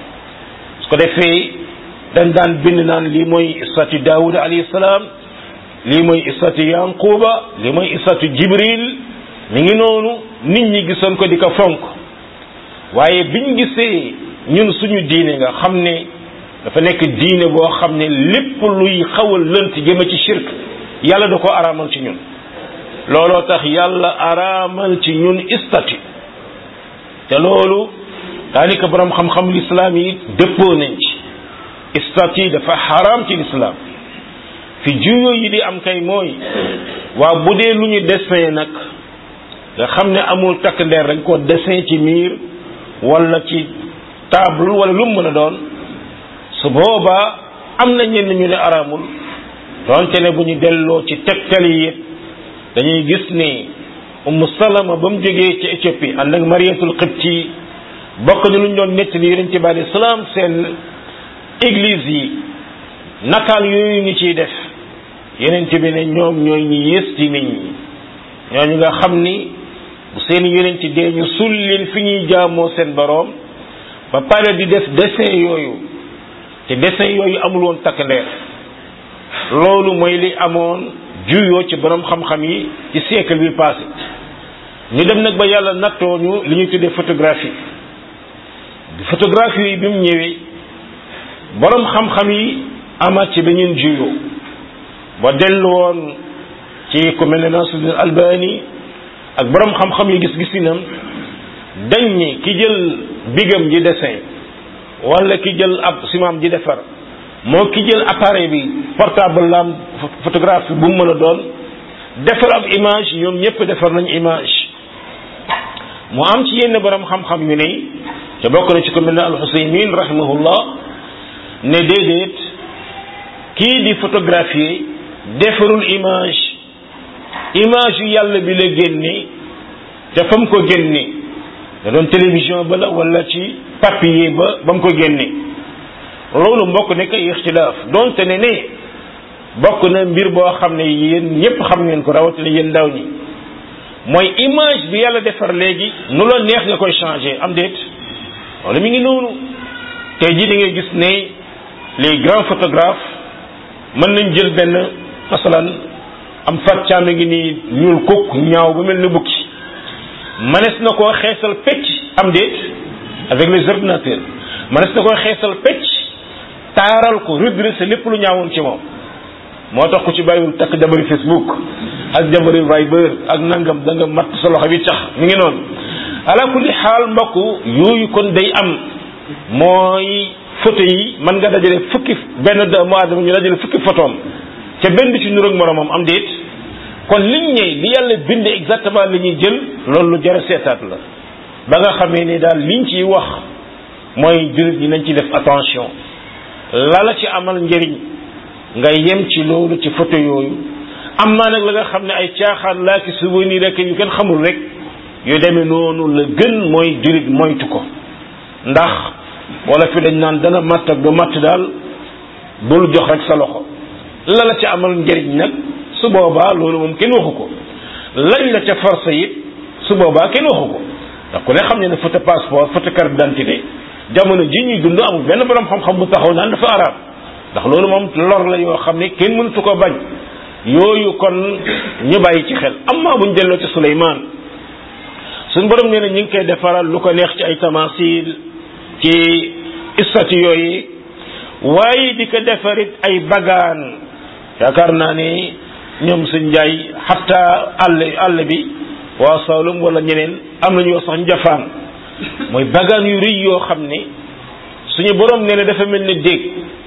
su ko defee dañ daan bind naan lii mooy statue Daawuda alayhi salaam lii mooy statue Yanquba lii mooy statue Jibril mi ngi noonu nit ñi gisoon ko di ko fonk waaye biñ gisee ñun suñu diine nga xam ne dafa nekk diine boo xam ne lépp luy xawal lënt jëme ci shirk yàlla da ko araamal ci ñun looloo tax yàlla araamal ci ñun statut te loolu daanaka borom xam-xam lislaam yi dëppoo nañ ci statut dafa xaraam ci lislaam fi juyoo yi di am kay mooy waa bu dee lu ñu dessin nag nga xam ne amul takk ndeer dañ ko dessin ci miir wala ci table wala lu mu mën a doon su boobaa am na ñenn ñu ne araamul doonte ne bu ñu delloo ci tegtal yi it dañuy gis ni Ummu Salama ba mu jógee ci Éthiopie ànd ak Mariyatul Qibti bokk na lu ñu doon nettali Yonent bi alayhi salaam seen église yi nataal yooyu ñu ciy def Yonent bi ne ñoom ñooy ñi yées ci nit ñi ñooñu nga xam ni bu seen Yonent dee ñu sul leen fi ñuy jaamoo seen boroom ba pare di def dessin yooyu te dessin yooyu amul woon takk ndeer loolu mooy li amoon juyoo ci borom xam-xam yi ci siècle bi passé ñu dem nag ba yàlla nattoo ñu li ñuy tuddee photographie photographie yi bi mu ñëwee borom xam-xam yi amaat ci beneen juyoo ba dellu woon ci ku mel ne Nasruddin Albani ak borom xam-xam yi gis-gisinam dañ ni ki jël bigam ji dessin wala ki jël ab simaam ji defar moo ki jël appareil bi portable lam photographe bu mu mën a doon defar ab image ñoom ñëpp defar nañ image mu am ci yenn borom xam-xam yu ne te bokk na ci ko mel ne al-Husaymin rahimahullah ne déedéet kii di photographier defarul image image yu yàlla bi la génne te fa mu ko génne da doon télévision ba la wala ci papier ba ba mu ko génne loolu mbokk nekk ay ixtilaaf donte ne ne bokk na mbir boo xam ne yéen ñëpp xam ngeen ko rawatina yéen ndaw ñi mooy image bi yàlla defar léegi nu la neex nga koy changer am déet wala mi ngi noonu tey jii da ngay gis ne les grands photographes mën nañ jël benn masalan am fat caame ngi nii ñuul kukk ñaaw ba mel ni bukki manes na koo xeesal pecc am déet avec les ordinateurs manes na koo xeesal pecc taaral ko redresser lépp lu ñaawoon ci moom moo tax ku ci bàyyiwul takk jabari Facebook ak jabari Viber ak nangam da nga matt sa loxo bi tax mi ngi noonu ala kulli xaal mbokk yooyu kon day am mooy photo yi mën nga dajale fukki benn doomu aadama ñu dajale fukki photoom te benn bi ci nur ak moromam am déet kon liñ ñëw li yàlla bind exactement li ñuy jël loolu lu jar a seetaat la ba nga xamee ni daal liñ ciy wax mooy jullit ñi nañ ci def attention la la ci amal njëriñ nga yem ci loolu ci photo yooyu am naa nag la nga xam ne ay caaxaan laa ki souvenir rek yu kenn xamul rek yu demee noonu la gën mooy jullit moytu ko ndax wala fi dañ naan dana matt ak du matt daal bul jox rek sa loxo la la ci amal njëriñ nag su boobaa loolu moom kenn waxu ko lañ la ca force it su boobaa kenn waxu ko ndax ku ne xam ne ne photo passeport photo carte d'identité jamono ji ñuy dund amul benn borom xam-xam bu taxaw naan dafa araam ndax loolu moom lor la yoo xam ne kenn mënatu ko bañ yooyu kon ñu bàyyi ci xel amma buñ delloo ci Suleymaan suñ borom nee na ñu ngi koy defaral lu ko neex ci ay tamasil ci istati yooyu waaye di ko defarit ay bagaan yaakaar naa ni ñoom suñ njaay xatta àll àll bi waa Saalum wala ñeneen am nañu wax sax njafaan mooy bagaan yu rëy yoo xam ne suñu borom nee na dafa mel ni dégg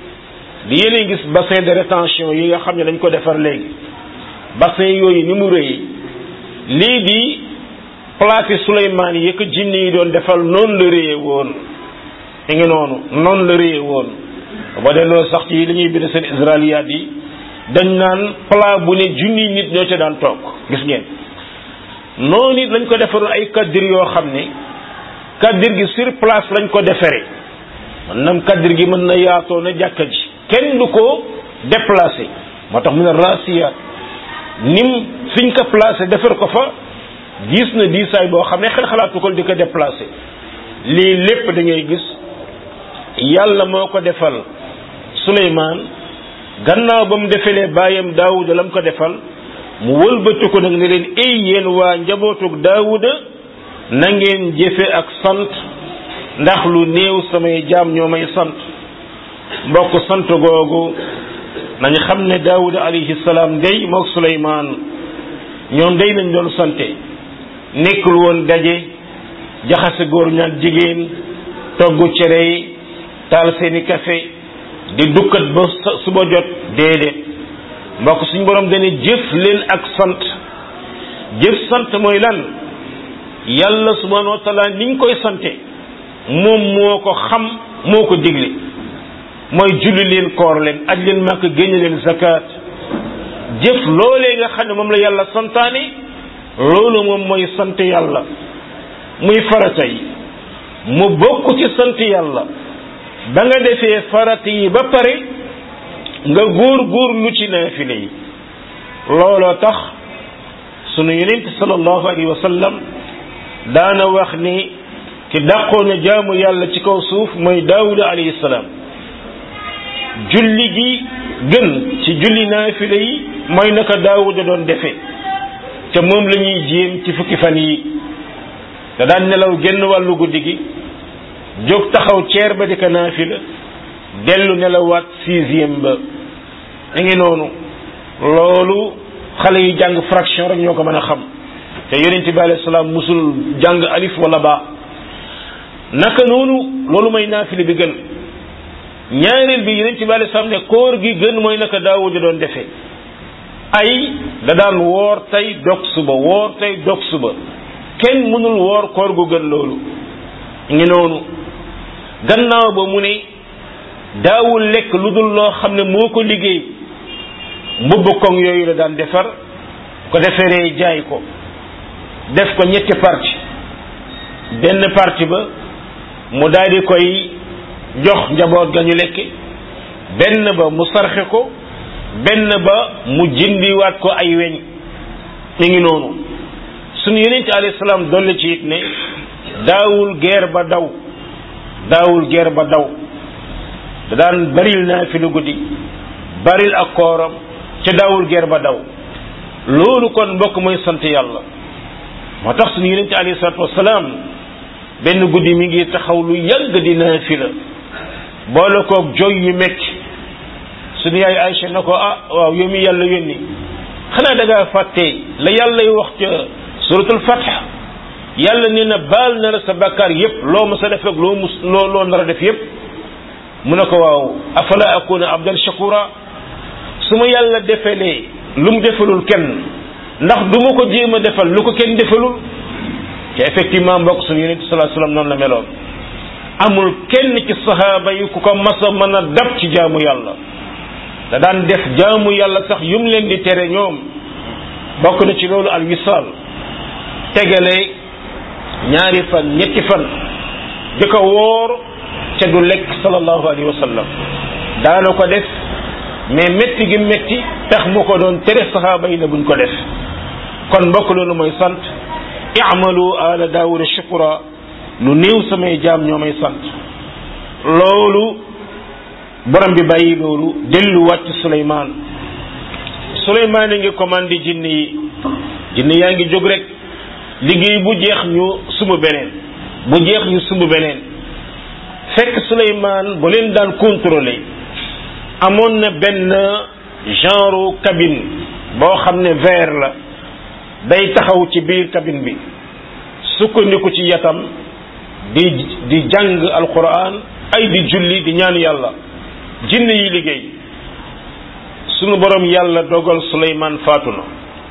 di yéene gis bassin de rétention yi nga xam ne dañ ko defar léegi bassin yooyu ni mu rëy lii di plaque Souleymane yi ko jinne yi doon defal noonu la rëyee woon mi ngi noonu noonu la rëyee woon ba delloo sax ci li ñuy bind seen israeliyaat yi dañ naan plat bu ne junni nit ñoo ca daan toog gis ngeen noonu it lañ ko defaroon ay kaddir yoo xam ne kaddir gi sur place lañ ko defaree man nam kaddir gi mën na yaatoo na jàkka ji kenn du ko déplacé moo tax mu ne rasiyaat nim fiñ ko placé defar ko fa gis na diisaay boo xam ne xel xalaatu ko di ko déplacé lii lépp da ngay gis yàlla moo ko defal Suleymaan gannaaw ba mu defalee baayam Daawuda la mu ko defal mu wëlbati ko nag ne leen ay yéen waa njabootug Daawuda na ngeen jëfe ak sant ndax lu néew samay jaam ñoo may sant mbokk sant googu nañ xam ne Daawuda alayhi salaam day mook Suleymaan ñoom day lañ doon sante nekkul woon daje jaxase góor ñaan jigéen togg cere yi taal seeni café di dukkat ba suba jot déedéet mbokk suñ borom dane jëf leen ak sant jëf sant mooy lan yàlla subhanahu wa taala niñ koy sante moom moo ko xam moo ko digle mooy julli leen koor leen aj leen màkk génne leen zakat jëf loolee nga xam ne moom la yàlla santaane loolu moom mooy sant yàlla muy farata yi mu bokk ci sant yàlla ba nga defee farata yi ba pare nga góor góor lu ci naafile yi looloo tax sunu yonent sallallahu alayhi wa sallam daana wax ni ki dàqoon a jaamu yàlla ci kaw suuf mooy daawuda alayhi salaam julli gi gën ci julli naafile yi mooy naka daawuda doon defe te moom la ñuy jéem ci fukki fan yi da daan nelaw genn wàllu guddi gi jóg taxaw ceer ba di ko naafila dellu nelawaat sixième ba da ngi noonu loolu xale yi jàng fraction rek ñoo ko mën a xam te yonente bi alayhi salaam musul jàng alif wala ba naka noonu loolu mooy naafile bi gën ñaareel bi yonente bi alayhi salaam ne koor gi gën mooy naka daawuda doon defee ay da daan woor tey dog suba woor tey dog suba kenn mënul woor koor gu gën loolu ngi noonu gannaaw ba mu ne daawul lekk lu dul loo xam ne moo ko liggéey mbubb koŋ yooyu la daan defar ko deferee jaay ko def ko ñetti parti benn parti ba mu daal di koy jox njaboot ga ñu lekk benn ba mu sarxe ko benn ba mu jëndiwaat ko ay weñ mi ngi noonu sunu yonente alayhi salaam dolli ci it ne daawul geer ba daw daawul geer ba daw da daan baril naa fi lu guddi baril ak kooram ca daawul geer ba daw loolu kon mbokk mooy sant yàlla moo tax sunu yonente alayhi salaatu wasalaam benn guddi mi ngi taxaw lu yàgg di naafila boole koog joy yu metti suñu yaay Aïcha na ko ah waaw yow mi yàlla yónni xanaa da ngaa fàtte la yàlla y wax ca suratul fath yàlla nee na baal na la sa bàkkaar yépp loo ma sa def ak loo mus loo loo nar a def yépp mu ne ko waaw afala akuna abdan shakura su ma yàlla defalee lu mu defalul kenn ndax du ma ko jéem a defal lu ko kenn defalul te effectivement mbokk suñu yonent sallallahu alayhi wasallam noonu la meloon amul kenn ci sahaaba yi ku ko mas a mën a dab ci jaamu yàlla da daan def jaamu yàlla sax yum leen di tere ñoom bokk na ci loolu al wisaal tegale ñaari fan ñetti fan di ko woor ca du lekk sallallahu alayhi wa sallam daana ko def mais métti gi métti tax mu ko doon tere sahaaba yi ne buñ ko def kon mbokk loolu mooy sant i'malu ala daawuda shukura lu néew samay jaam ñoo may sant loolu borom bi bàyyi loolu dellu wàcc Suleymaan Suleymaan a ngi commandé jinne yi jinne yaa ngi jóg rek liggéey bu jeex ñu sumb beneen bu jeex ñu sumb beneen fekk Suleymaan bu leen daan contrôler amoon na benn genre cabine boo xam ne verre la day taxaw ci biir cabine bi sukkandiku ci yatam di di jàng alquran ay di julli di ñaan yàlla jinne yi liggéey sunu borom yàlla dogal Suleymaan faatu na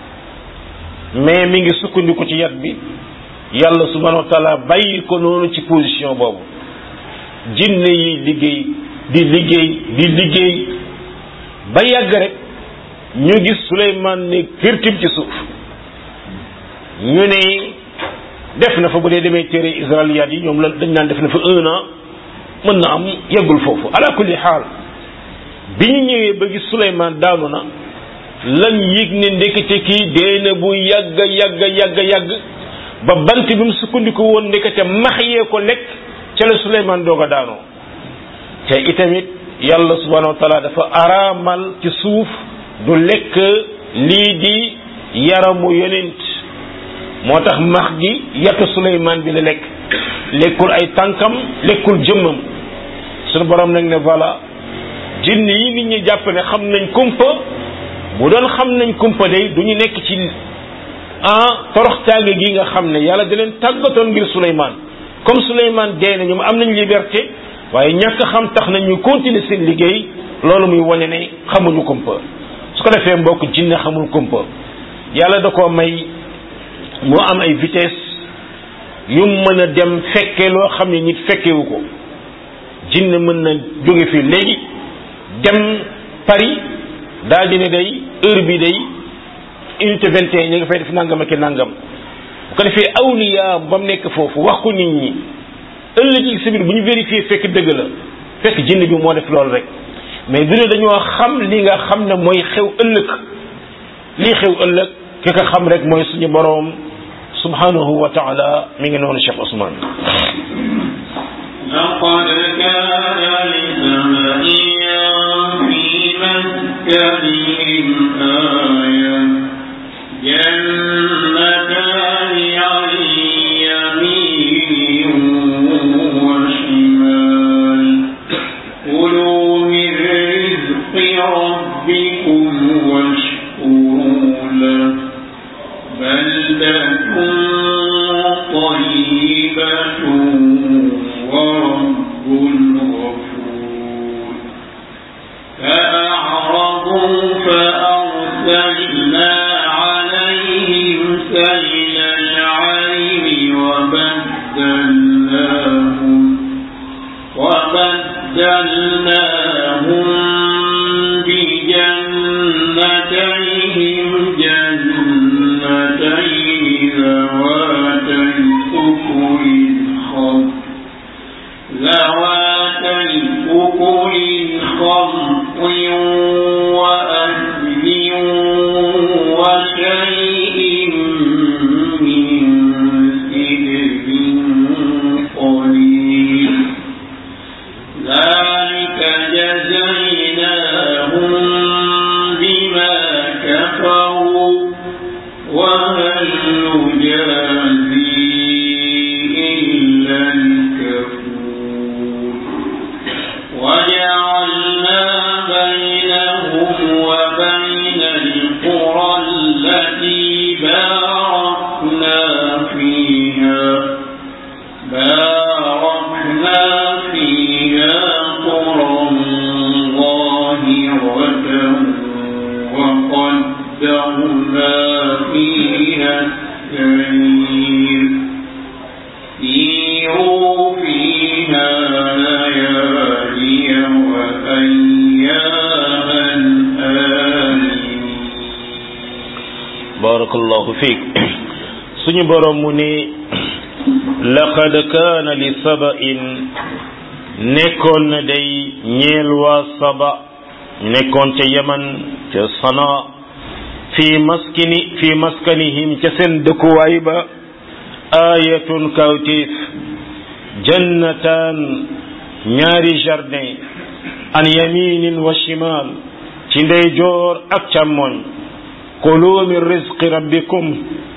mais mi ngi sukkandiku ci yat bi yàlla subhanahu wa taala bàyyi ko noonu ci position boobu jinne yi liggéey di liggéey di liggéey ba yàgg rek ñu gis Suleymaan ne firtim ci suuf ñu ne def na fa bu dee demee téere israiliyaat yi ñoom la dañ naan def na fa un an mën na am yeggul foofu ala kulli xaal bi ñu ñëwee ba gis Suleymaan daanu na lañ yëg ne ndekete kii dee na bu yàgg yàgg yàgg yàgg ba bant bi mu sukkandiku woon ndekete max yee ko lekk ca la Suleymaan doog a daanoo te itamit yàlla subhanahu wa taala dafa araamal ci suuf du lekk lii di yaramu yonent moo tax max gi yatu Suleymaan bi la lekk lekkul ay tànkam lekkul jëmmam suñu borom nag ne voilà jinn yi nit ñi jàpp ne xam nañ kumpa bu doon xam nañ kumpa day du ñu nekk ci ah toroxtaange gi nga xam ne yàlla da leen tàggatoon ngir Suleymaan comme Suleymaan dee na ñoom am nañ liberté waaye ñàkk xam tax na ñu continuer seen liggéey loolu muy wane ne xamuñu kumpa su ko defee mbokk jinne xamul kumpa yàlla da koo may moo am ay vitesse yu mën a dem fekke loo xam ne nit fekkewu ko jinne mën na jóge fii léegi dem Paris daal di ne day heure bi day unité 21 ñu ngi fay def nangam ak nangam bu ko defee awliya ba mu nekk foofu wax ko nit ñi ëllëg ci biir bu ñu vérifier fekk dëgg la fekk jinne bi moo def loolu rek mais du ne dañoo xam li nga xam ne mooy xew ëllëg lii xew ëllëg ki ko xam rek mooy suñu boroom subhanahu wa taala mi ngi noonu Cheikh Ousmane لقد كان لسبإ في مسكنهم آية جنتان عن يمين وشمال كلوا من رزق ربكم واشكروا له بلدة طيبة ورب غفور فأعرضوا فأرسلنا عليهم سيل العين وبدلناهم وبدلناهم بجنتيهم جنتين ذواتي أكل خمر ذواتي أكل خمط وأثل وشيء من سدر قليل ذلك جزيناهم بما كفروا وهل نجازي إلا الكفور وجعلنا بين وجعلنا فيها قرى ظاهرة وقدرنا فيها السير سيروا فيها ليالي وأياما آمنين barakallahu fiik suñu borom mu ne laqad kaana li saba'in nekkoon na day ñeel waa saba nekkoon ca yaman ca sana fi maskini fi maskanihim ca seen dëkkuwaay ba ayatun kawtif jannataan ñaari jardin an yaminin wa shimal ci ndeyjoor ak càmmoñ kulu min rizqi rabbikum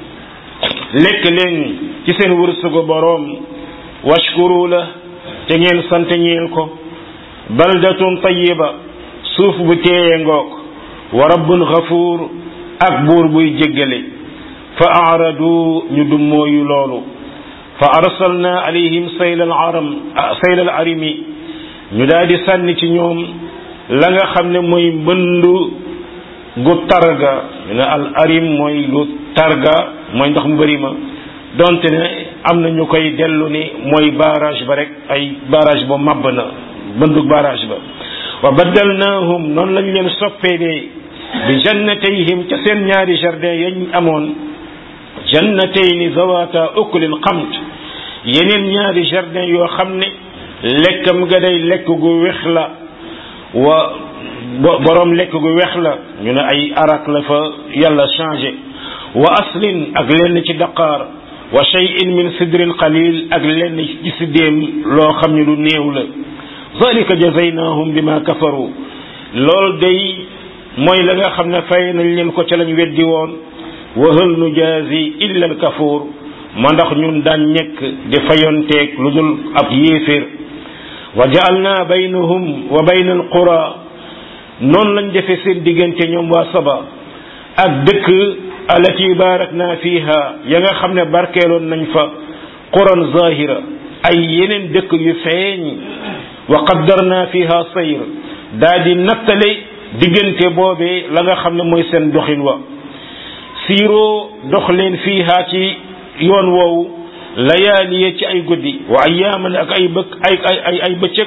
lekk leen ci seen wërsëgu boroom washkuru la te ngeen sant ñeel ko baldatun tayyiba suuf bu teeye ngoog wa rabbun ghafuur ak buur buy jéggale fa aradu ñu dummooyu loolu fa arsalna alayhim saylal aram saylal arimi ñu daal di sànni ci ñoom la nga xam ne mooy mbëndu gu targa ñu ne al arim mooy lu targa mooy ndox mu bëri ma donte ne am na ñu koy dellu ni mooy barrage ba rek ay barrage ba mabb na mbëndug barrage ba wa baddalnaahum noonu lañ leen soppee de bi jannatayhim ca seen ñaari jardin yañ amoon jannatayni zawata ukulin xamt yeneen ñaari jardin yoo xam ne lekkam ga day lekk gu wex la wa boroom lekk gu wex la ñu ne ay arak la fa yàlla changé wa aslin ak lenn ci daqaar wa shay'in min sidrin qalil ak lenn ci siddéem loo xam ne lu néew la zalika jazaynahum bima kafaru lool day mooy la nga xam ne fay nañ leen ko ca lañ weddi woon wa hal nujazi illa al kafur ma ndax ñun daan ñekk di fayonteeg lu dul ab yéeféer wa ja'alna baynahum wa bayna al qura noonu lañ defee seen diggante ñoom waa saba ak dëkk alati barakna fiha ya nga xam ne barkeeloon nañ fa quran zahira ay yeneen dëkk yu feeñ wa qaddarna fiha sayr daa di nattale diggante boobee la nga xam ne mooy seen doxin wa siiroo dox leen fiha ci yoon woowu layaaliye ci ay guddi wa ayaaman ak ay bëkk ay ay ay bëccëg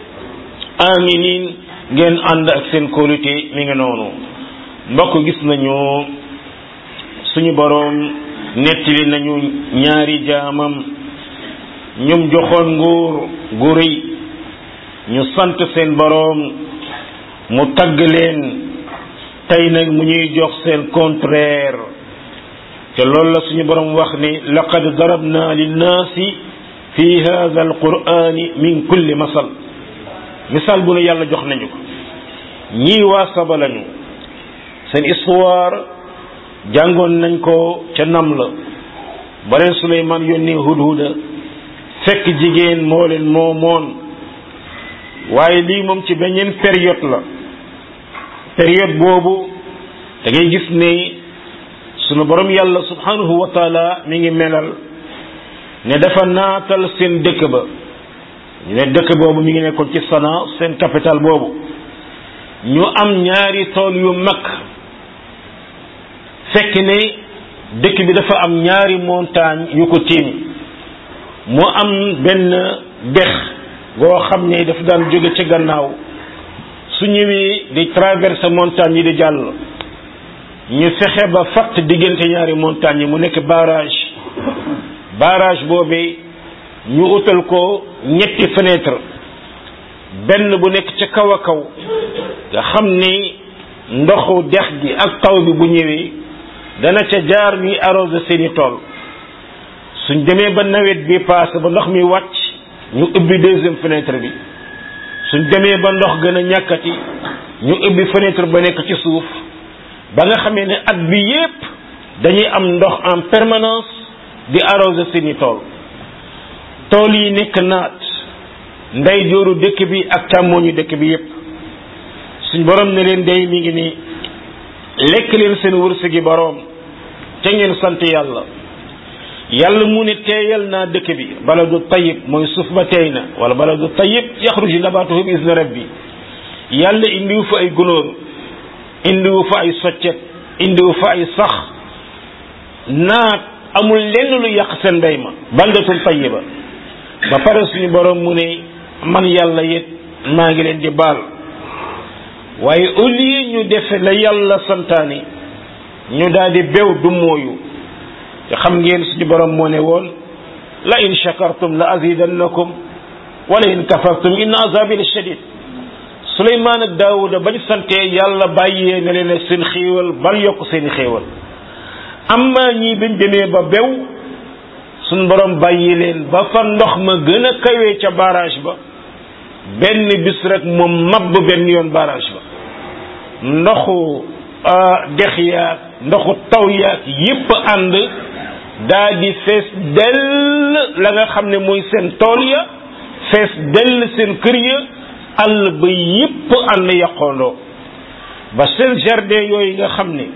aminin ngeen ànd ak seen kóolute mi ngi noonu mbokk gis nañu suñu boroom nettali nañu ñaari jaamam ñum joxoon nguur gu rëy ñu sant seen boroom mu tagg leen tey nag mu ñuy jox seen contraire te loolu la suñu boroom wax ni laqad darabna linnaasi fi hadha alqur'ani min kulli masal misaal bu ne yàlla jox nañu ko ñii waa saba lañu seen histoire jàngoon nañ ko ca nam la ba leen Suleymaan yónnee hudhuda fekk jigéen moo leen moomoon waaye lii moom ci beneen période la période boobu da ngay gis ne sunu borom yàlla subhanahu wa taala mi ngi melal ne dafa naatal seen dëkk ba ñu ne dëkk boobu mi ngi nekkoon ci Sana seen capital boobu ñu am ñaari tool yu mag fekk ne dëkk bi dafa am ñaari montagne yu ko tiim mu am benn dex goo xam ne dafa daan jóge ci gannaaw su ñëwee di traverser montagne yi di jàll ñu fexe ba fatt diggante ñaari montagne yi mu nekk barrage barrage boobee ñu utal ko ñetti fenêtre benn bu nekk ca kaw a kaw nga xam ni ndoxu dex gi ak taw bi bu ñëwee dana ca jaar ñuy arrosé seeni tool suñ demee ba nawet bi passé ba ndox mi wàcc ñu ubbi deuxième fenêtre bi suñ demee ba ndox gën a ñàkkati ñu ubbi fenêtre ba nekk ci suuf ba nga xamee ne at bi yépp dañuy am ndox en permanence di arrosé seeni tool tool yi nekk naat ndey jooru dëkk bi ak càmmooñu dëkk bi yépp suñ borom ne leen day mi ngi nii lekk leen seen wërsëgi boroom te ngeen sant yàlla yàlla mu ne teeyal naa dëkk bi baladu tayib mooy suuf ba teey na wala baladu tayib yaxruju nabatuhu bi izni rabbi yàlla indiwu fa ay gunóor indiwu fa ay soccet indiwu fa ay sax naat amul lenn lu yàq seen mbay ma baldatun tayiba ba pare suñu borom mu ne man yàlla it maa ngi leen di baal waaye au lieu ñu defe la yàlla santaani ñu daal di bew du mooyu te xam ngeen suñu borom moo ne woon la in shakartum la azidannakum wala in kafartum inna azabi la shadid suleymaan ak daawuda bañ santee yàlla bàyyee ne leen seen xéewal bal yokk seeni xéewal amma ñii biñ demee ba bew suñ borom bàyyi leen ba fa ndox ma gën a kawee ca barrage ba benn bis rek moom mabb benn yoon barrage ba ndoxu dex yaag ndoxu taw yaag yépp ànd daa di fees dell la nga xam ne mooy seen tool ya fees dell seen kër ya àll ba yépp ànd yàqoondoo ba seen jardin yooyu nga xam ne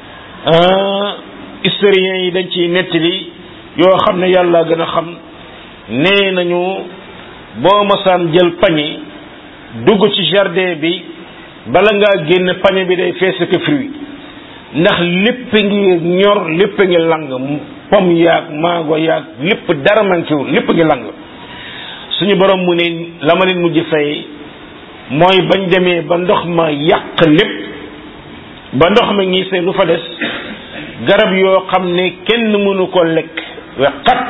historiens yi dañ ciy nettali yoo xam ne yàlla gën a xam nee nañu boo masaan jël pañe dugg ci jardin bi bala ngaa génn pañe bi day fees ak fruit ndax lépp ngi ñor lépp ngi lang pom yaag mango yaag lépp dara manquéwul lépp ngi lang suñu borom mu ne la ma leen mujj fay mooy bañ demee ba ndox ma yàq lépp ba ndox ma ngi see lu fa des garab yoo xam ne kenn mënu ko lekk we xat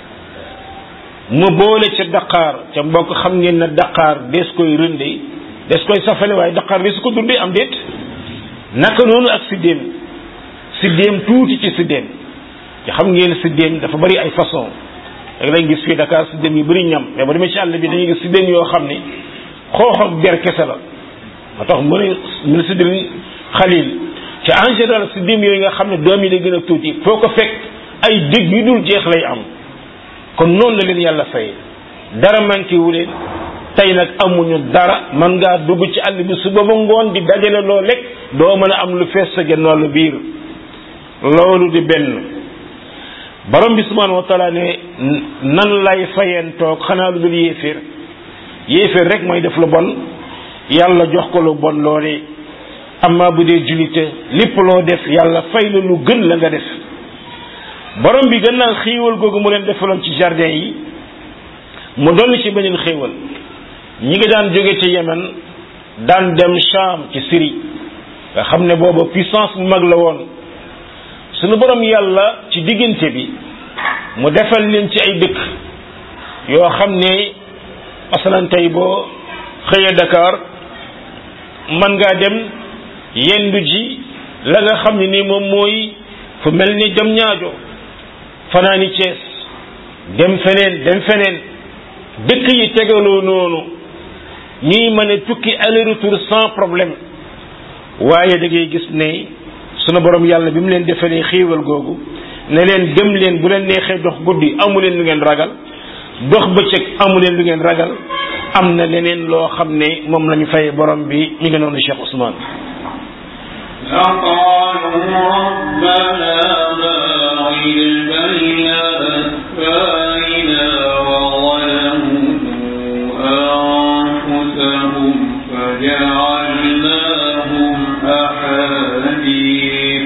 mu boole ca daqaar ca mbokk xam ngeen na daqaar des koy rënde des koy safale waaye daqaar bi su ko dundee am déet naka noonu ak siddéem siddéem tuuti ci siddéem te xam ngeen siddéem dafa bari ay façon rek lañ gis fii Dakar siddéem yu bari ñam mais ba demee ci àll bi dañuy gis siddéem yoo xam ne xoox ak ber kese la moo tax mu ne mu ne siddéem xalil te en général siddéem yooyu nga xam ne doom yi day gën a tuuti foo ko fekk ay dégg yu dul jeex lay am kon noonu la leen yàlla fay dara manqué wu leen tey nag amuñu dara man ngaa dugg ci àll bi suba ba ngoon di dajale loo lekk doo mën a am lu fees sa genn wàllu biir loolu di benn borom bi subhanahu wa taala ne nan lay fayeen toog xanaa lu dul yéeféer yéeféer rek mooy def lu bon yàlla jox ko lu bon loolee amma bu dee julite lépp loo def yàlla fay la lu gën la nga def borom bi gën naa xéewal googu mu leen defaloon ci jardin yi mu dolli ci beneen xéewal ñi nga daan jóge ci Yemen daan dem Sham ci Syrie nga xam ne booba puissance bu mag la woon suñu borom yàlla ci diggante bi mu defal leen ci ay dëkk yoo xam ne masalan tey boo xëyee Dakar man ngaa dem yendu ji la nga xam ne ni moom mooy fu mel ni dem ñaajo fanaani Cees dem feneen dem feneen dëkk yi tegaloo noonu ñuy mën a tukki aller retour sans problème waaye da ngay gis ne sunu borom yàlla bi mu leen defalee xiiwal googu ne leen dem leen bu leen neexee dox guddi amu leen lu ngeen ragal dox bëccëg amu leen lu ngeen ragal am na leneen loo xam ne moom la ñu fay borom bi mi ngi noonu Cheikh Ousmane فقالوا ربنا باعد بين أسفارنا وظلموا أنفسهم فجعلناهم أحاديث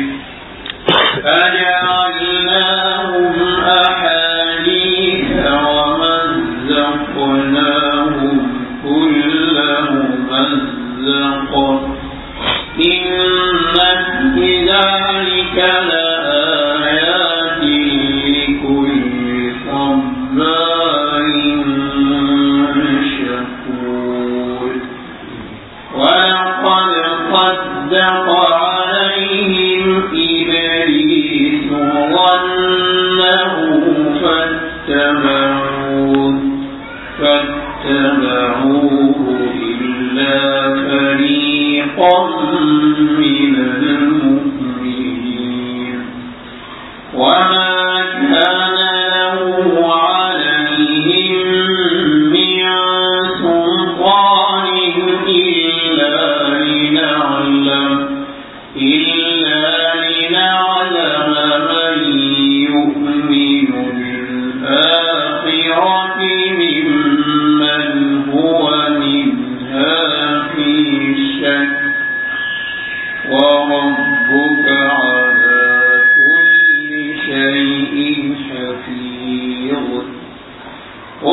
فجعلناهم أحاديث ومزقناهم كل ممزق إن في ذلك لآيات لكل صبار شكور ولقد صدق عليهم إبليس ظنه فاتبعوه فاتبعوه إلا فريقا من المؤمنين وما كان له عليهم من سلطان إلا لنعلم إلا لنعلم من يؤمن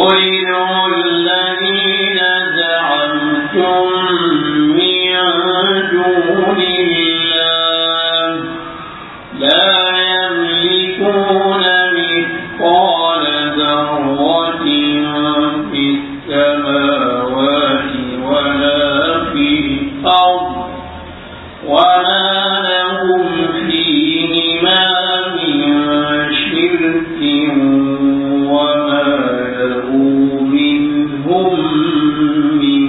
قل ادعوا الذين زعمتم من دون الله لا يملكون مثقال ذرة في السماوات ولا في الأرض وما لهم فيهما من شرك وما له منهم من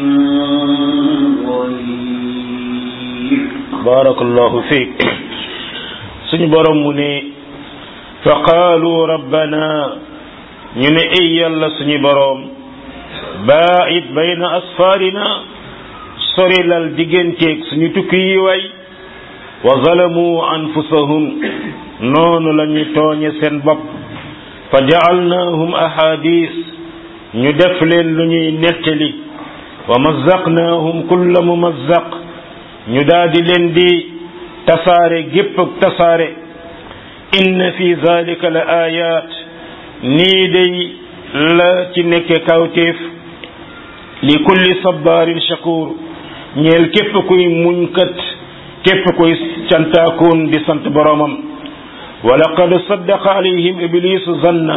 ظهير barakallahu fiik suñu borom mu ne fa qaalu rabbana ñu ne ay yàlla suñu borom baa'id bayna asfaarina sorilal digganteeg suñu tukki yi way wa zalamu anfusahum noonu la ñu tooñe seen bopp fa ja'alnaahum ahadis ñu def leen lu ñuy nettali wa mazzaqnaahum kulla mumazzaq ñu daldi leen di tasaare gépp ak tasaare inna fi zalika la ayat nii day la ci nekke kawteef li kulli sabarin shakur ñeel képp kuy muñkat képp kuy cantaakoon di sant boromam wa laqad saddaqa alayhim iblisu zanna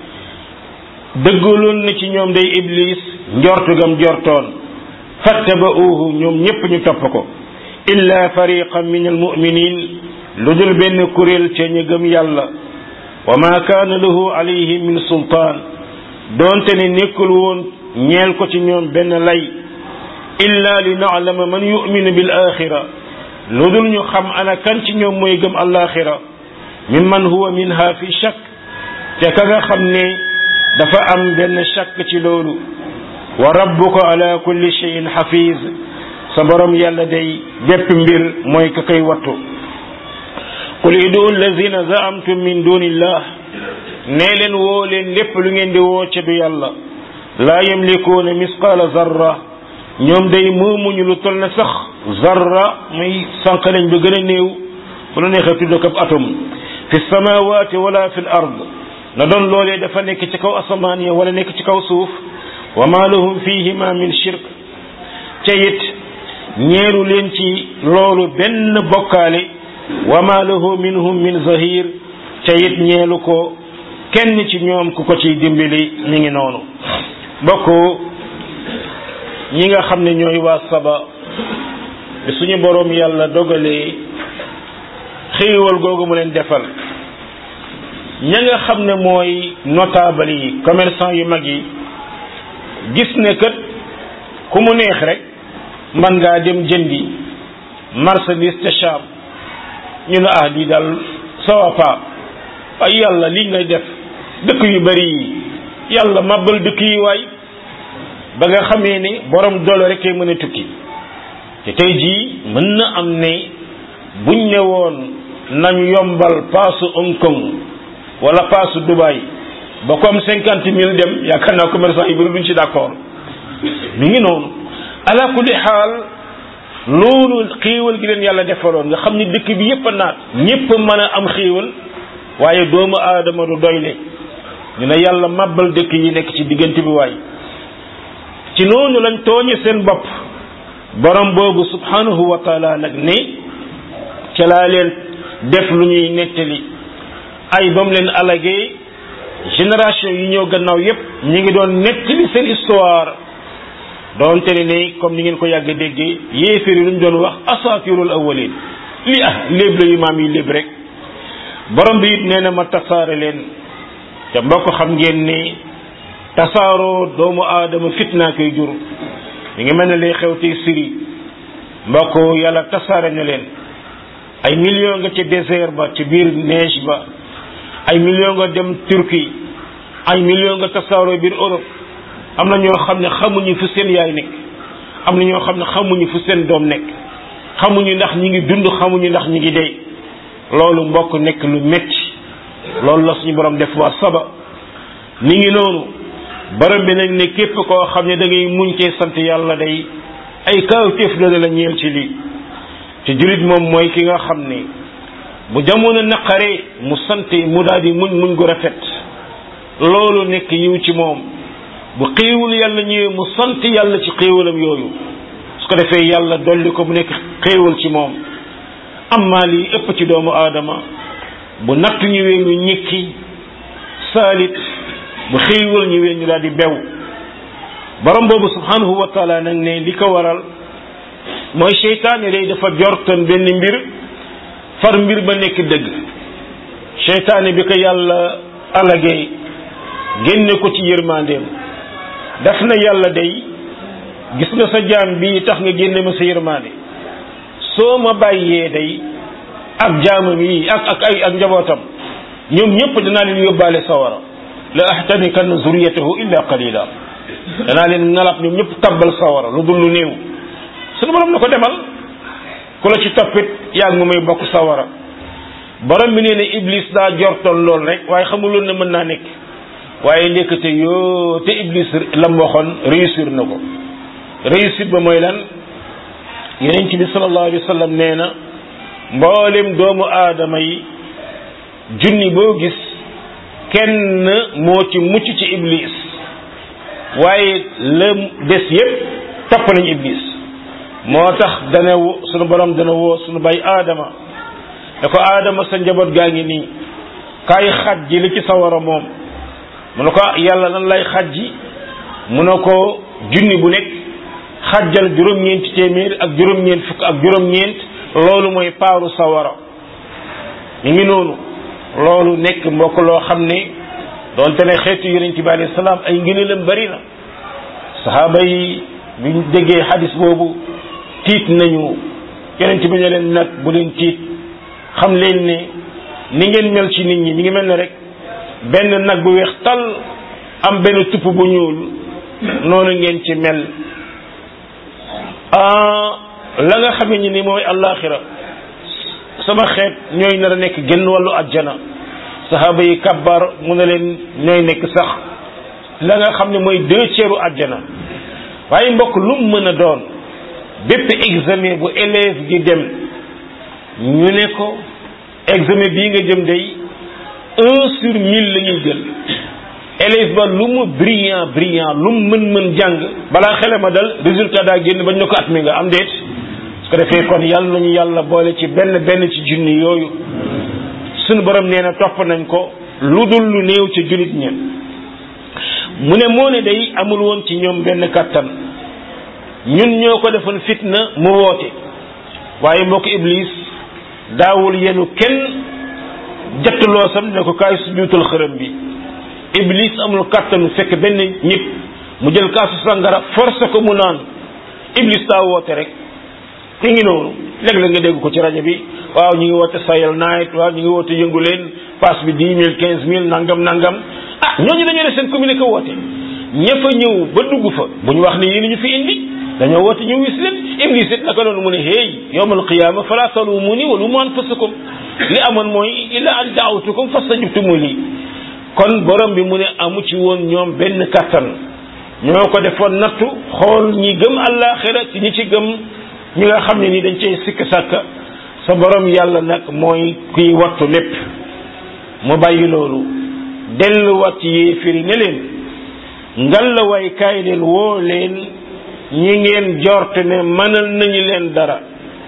dëggaloon na ci ñoom day iblis njortu gam jortoon fattaba'uuhu ñoom ñépp ñu topp ko illa fariqan min almuminin lu dul benn kuréel ca ñu gëm yàlla wa ma kaana lahu alayhim min sultaan doonte ne nekkul woon ñeel ko ci ñoom benn lay illa li naalama man yuminu bil axira lu dul ñu xam ana kan ci ñoom mooy gëm alaxira mimman huwa minha fi shakk te ka nga xam ne dafa am benn shakk ci loolu wa rabbuka ala kulli cheyin xafiz sa borom yàlla day bépp mbir mooy ka koy wattu qul idu allazina zaamtum min dunillah nee leen woo leen lépp lu ngeen di woo ca du yàlla laa yamlikuuna misqaala zarra ñoom day moomuñu lu toll na sax zarra muy sànq nañ ba gën a néew bu la neexee tudd ko ab atom fi samawati wala fi l ard na doon loolee dafa nekk ci kaw asamaan ya wala nekk ci kaw suuf wa ma lahum fihima min shirk ca it ñeeru leen ci loolu benn bokkaale wa ma lahu minhum min zahir ca it ñeelu ko kenn ci ñoom ku ko ciy dimbali mi ngi noonu bokk ñi nga xam ne ñooy waa saba bi suñu boroom yàlla dogalee xéewal googu mu leen defal ña nga xam ne mooy notable yi commerçant yu mag yi gis ne kat ku mu neex rek man ngaa dem jëndi marchandise ca Cham ñu ne ah lii daal sawa pa ay yàlla lii ngay def dëkk yu bari yi yàlla màbbal dëkk yi waay ba nga xamee ne borom doole rek mën a tukki te tey jii mën na am ne buñ ne woon nañ yombal paasu Hong Kong wala paasu Dubaï ba comme cinquante mille dem yaakaar naa commerçant yi bari duñ ci d'accord mi ngi noonu ala kulli xaal loolu xéewal gi leen yàlla defaloon nga xam ni dëkk bi yépp a naat ñépp mën a am xéewal waaye doomu aadama du doyle ñu ne yàlla màbbal dëkk yi nekk ci diggante bi waay ci noonu lañ tooñe seen bopp borom boobu subhanahu wa taala nag ne ca laa leen def lu ñuy nettali ay ba mu leen alagee génération yi ñëw gannaaw yépp ñi ngi doon nettali seen histoire doonte ne ne comme ni ngeen ko yàgg déggee yéeféer yi lu ñu doon wax asatirul awwalin li ah léeb la yu maam yi léeb rek borom bi it nee na ma tasaare leen te mbokk xam ngeen ne tasaaroo doomu aadama fitnaa koy jur mi ngi mel ne lay xew tey Syrie mbokk yàlla tasaare na leen ay million nga ca désert ba ca biir neige ba ay million nga dem Turquie ay million nga tasaaroo biir Europe am na ñoo xam ne xamuñu fu seen yaay nekk am na ñoo xam ne xamuñu fu seen doom nekk xamuñu ndax ñi ngi dund xamuñu ndax ñi ngi dee loolu mbokk nekk lu metti loolu la suñu borom def waa saba ni ngi noonu borom bi nag ne képp koo xam ne da ngay muñ cee sant yàlla day ay kawtéef la la ñeel ci lii te jullit moom mooy ki nga xam ne bu jamono naqaree mu sant mu daal di muñ muñ gu rafet loolu nekk yiw ci moom bu xéewul yàlla ñëwee mu sant yàlla ci xéewalam yooyu su ko defee yàlla dolli ko mu nekk xéewal ci moom amma lii ëpp ci doomu aadama bu natt ñëwee ñu ñikki saalit bu xéewal ñëwee ñu daal di bew borom boobu subhanahu wa taala nag ne li ko waral mooy seytaane day dafa jortoon benn mbir far mbir ba nekk dëgg seytaane bi ko yàlla alagee génne ko ci yërmandeem daf na yàlla day gis nga sa jaam bi tax nga génne ma sa yërmande soo ma bàyyee day ak jaamam yi ak ak ay ak njabootam ñoom ñëpp danaa leen yóbbaale sawara la ahtanikanna zuriyatahu illa qalila danaa leen ngalab ñoom ñëpp tabbal sawara lu dul lu néew sunu borom na ko demal ku la ci toppit yaa ngi mu may bokk sawara borom bi nee na iblis daa jortoon lool rek waaye xamuloon ne mën naa nekk waaye ndekete yoo te iblis lam waxoon réussir na ko réussite ba mooy lan yonent bi sallallahu alayhi wa sallam nee na mboolem doomu aadama yi junni boo gis kenn moo ci mucc ci iblis waaye la des yépp topp nañu iblis moo tax dana sunu borom dana woo sunu bay aadama da ko aadama sa njaboot gaa ngi nii kaay xaj ji li ci sawara moom mu ne ko yàlla lan lay xaj ji mu ne ko junni bu nekk xajjal juróom-ñeenti téeméer ak juróom-ñeent fukk ak juróom-ñeent loolu mooy paaru sawara ñu ngi noonu loolu nekk mbokk loo xam ne doonte ne xeetu yonent bi alayhi salaam ay ngëneelam bari na saxaaba yi biñ déggee xadis boobu tiit nañu yonent bi ne leen nag bu leen tiit xam leen ne ni ngeen mel ci nit ñi mi ngi mel ne rek benn nag bu weex tal am benn tupp bu ñuul noonu ngeen ci mel la nga xamee ni ni mooy allaaxira sama xeet ñooy nar a nekk genn wàllu àjjana saxaaba yi kabbar mu ne leen ñooy nekk sax la nga xam ne mooy deux tiers u àjjana waaye mbokk lu mu mën a doon bépp examen bu élève gi dem ñu ne ko examen bii nga jëm day un sur mille la ñuy jël élève ba lu mu brillant brillant lu mu mën mën jàng balaa xele ma dal résultat daa génn bañ ne ko at mi nga am déet su ko defee kon yàlla nañu yàlla boole ci benn benn ci junni yooyu suñu borom nee na topp nañ ko lu dul lu néew ci jullit ña mu ne moo ne day amul woon ci ñoom benn kàttan ñun ñoo ko defoon fitna mu woote waaye mbokk iblis daawul yenu kenn jattuloo sam ne ko kaay sujuutal xërëm bi iblis amul kàttanu fekk benn nit mu jël kaasu sangara forcé ko mu naan iblis daa woote rek ki ngi noonu léeg-léeg nga dégg ko ci rajo bi waaw ñu ngi woote sayal night waaw ñu ngi woote yëngu leen passe bi dix mille quinze mille nangam nangam ah ñooñu dañoo def seen communiqué woote ña fa ñëw ba dugg fa bu ñu wax ne yéen ñu fi indi dañoo woote ñu wis leen iblis it naka noonu mu ne hey yawmal qiyaama fala talumuni wa lumu anfusakum li amoon mooy illa an daawtukum fastajabtumu lii kon borom bi mu ne amu ci woon ñoom benn kattan ñoo ko defoon nattu xool ñi gëm àllaaxira ci ñi ci gëm ñi nga xam ne ni dañ cey sikk sàkk sa borom yàlla nag mooy kuy wattu lépp mu bàyyi loolu delluwaat ci yéefiri ne leen ngal la way kaay leen woo leen ñi ngeen jort ne mënal nañu leen dara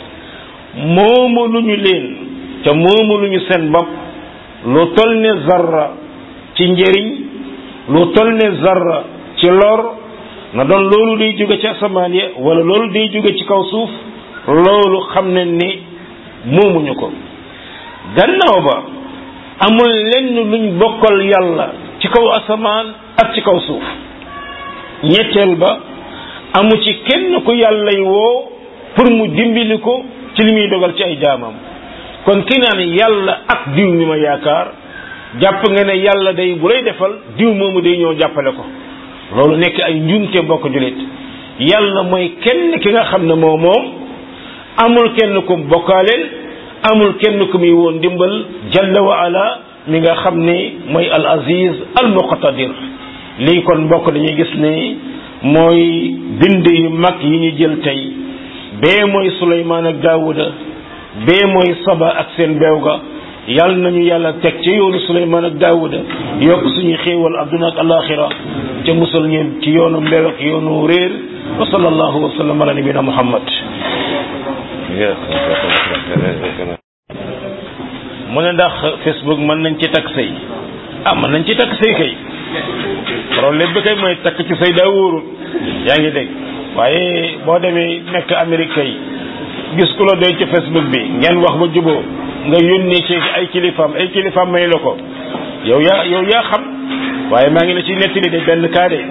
moomaluñu leen te moomaluñu seen bopp lu tol ne zarra ci njëriñ lu tol ne zarra ci lor na doon loolu day jóge ci asamaan ya wala loolu day jóge ci kaw suuf loolu xam nañ ni moomuñu ko gannaaw ba amul lenn luñ bokkal yàlla ci kaw asamaan ak ci kaw suuf ñetteel ba amu ci kenn ku yàllay woo pour mu dimbali ko ci li muy dogal ci ay jaamam kon ki naan yàlla ak diw mi ma yaakaar jàpp nga ne yàlla day bu lay defal diw moomu day ñëw jàppale ko loolu nekk ay njuumte mbokk julit yàlla mooy kenn ki nga xam ne moo moom amul kenn ku bokkaaleel amul kenn ku muy woon dimbal jalla wa ala mi nga xam ne mooy al aziz al muqtadir lii kon mbokk dañuy gis ne mooy bind yu mag yi ñu jël tey bee mooy suleymaan ak daawuda bee mooy saba ak seen beew ga yàlla nañu yàlla teg ci yoonu suleymaan ak daawuda yokk suñu xéewal adduna ak alaxira te musal ñeen ci yoonu mbew ak yoonu réer wa sallallahu wa sallam ala nabina muhammad mu ne ndax facebook mën nañ ci takk sëy ah mën nañ ci takk sëy kay problème bi kay mooy takk ci sëy daa wóorul yaa ngi dégg waaye boo demee nekk Amérique kay gis ku la doy ci facebook bi ngeen wax ba juboo nga yónnee ci ay kilifaam ay kilifaam may la ko yow yaa yow yaa xam waaye maa ngi la ci nettali de benn cas de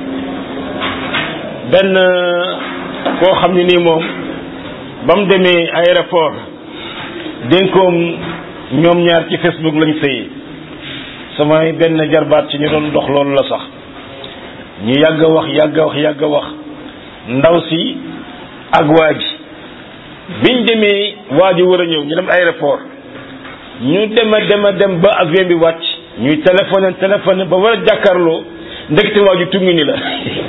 benn koo xam ne nii moom ba mu demee aéroport dénkoom ñoom ñaar ci facebook lañ sëyi samay benn jarbaat ci ñu doon dox loolu la sax ñu yàgg a wax yàgg a wax yàgg a wax ndaw si ak waa ji biñ demee waa ji war a ñëw ñu dem aéroport ñu dem a dem a dem ba avion bi wàcc ñuy téléphoné téléphoné ba war a jàkkaarloo ndekete waa ji tungu ni la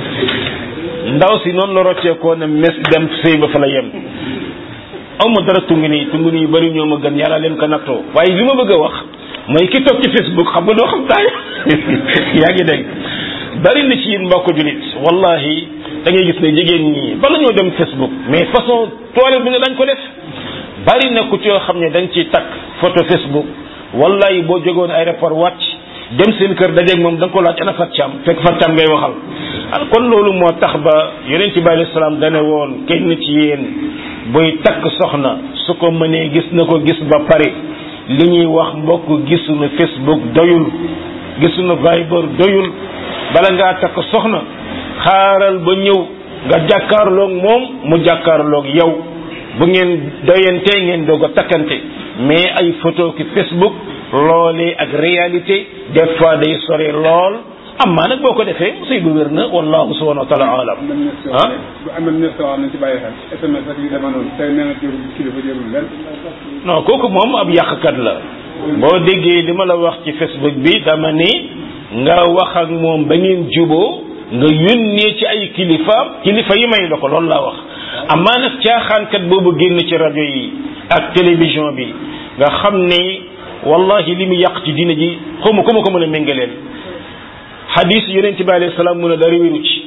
ndaw si noonu la rocceekoo ne mes dem sëy ba fa la yem awma dara tungu nii tungu nii yu bëri ñoo ma gën yàlla leen ko nattoo waaye li ma bëgg a wax mooy ki toog ci facebook xam nga doo xam taay yaa ngi dégg bari na ci yéen mbokk julit wallahi da ngay gis ne jigéen ñi bala ñoo dem facebook mais façon toilette bi ne dañ ko def bari na ku ci yoo xam ne dañ ciy takk photo facebook wallahi boo jógoon aéroport wàcc dem seen kër dajeeg moom da nga ko laaj ana Fat Thiam fekk Fat Thiam ngay waxal kon loolu moo tax ba yonent bi alayhi salaam dane woon kenn ci yéen buy takk soxna su ko mënee gis na ko gis ba pare li ñuy wax mbokk gisuñu facebook doyul gisuñu viber doyul bala ngaa takk soxna xaaral ba ñëw nga jàkkaarloog moom mu jàkkaarloog yow bu ngeen doyantee ngeen doog a takkante mais ay photo ki facebook loolee ak réalité des fois day sore lool amaa nag boo ko defee sëy bu wér na wallahu subhanahu wa taala alam ah bu amee ne soo nañ ci bàyyi xel SMS ak yu demee noonu tey nee na jërul kilifa jërul lenn non kooku moom ab yàqkat la boo déggee li ma la wax ci facebook bi dama ni nga wax ak moom ba ngeen juboo nga yónnee ci ay kilifaam kilifa yi may la ko loolu laa wax amaa nag caaxaankat boobu génn ci rajo yi ak télévision bi nga xam ne wallahi li mu yàq ci diina ji xawma ku ma ko mën a méngaleel xadis yonente bi alayhi salaam mu ne dara wéru ci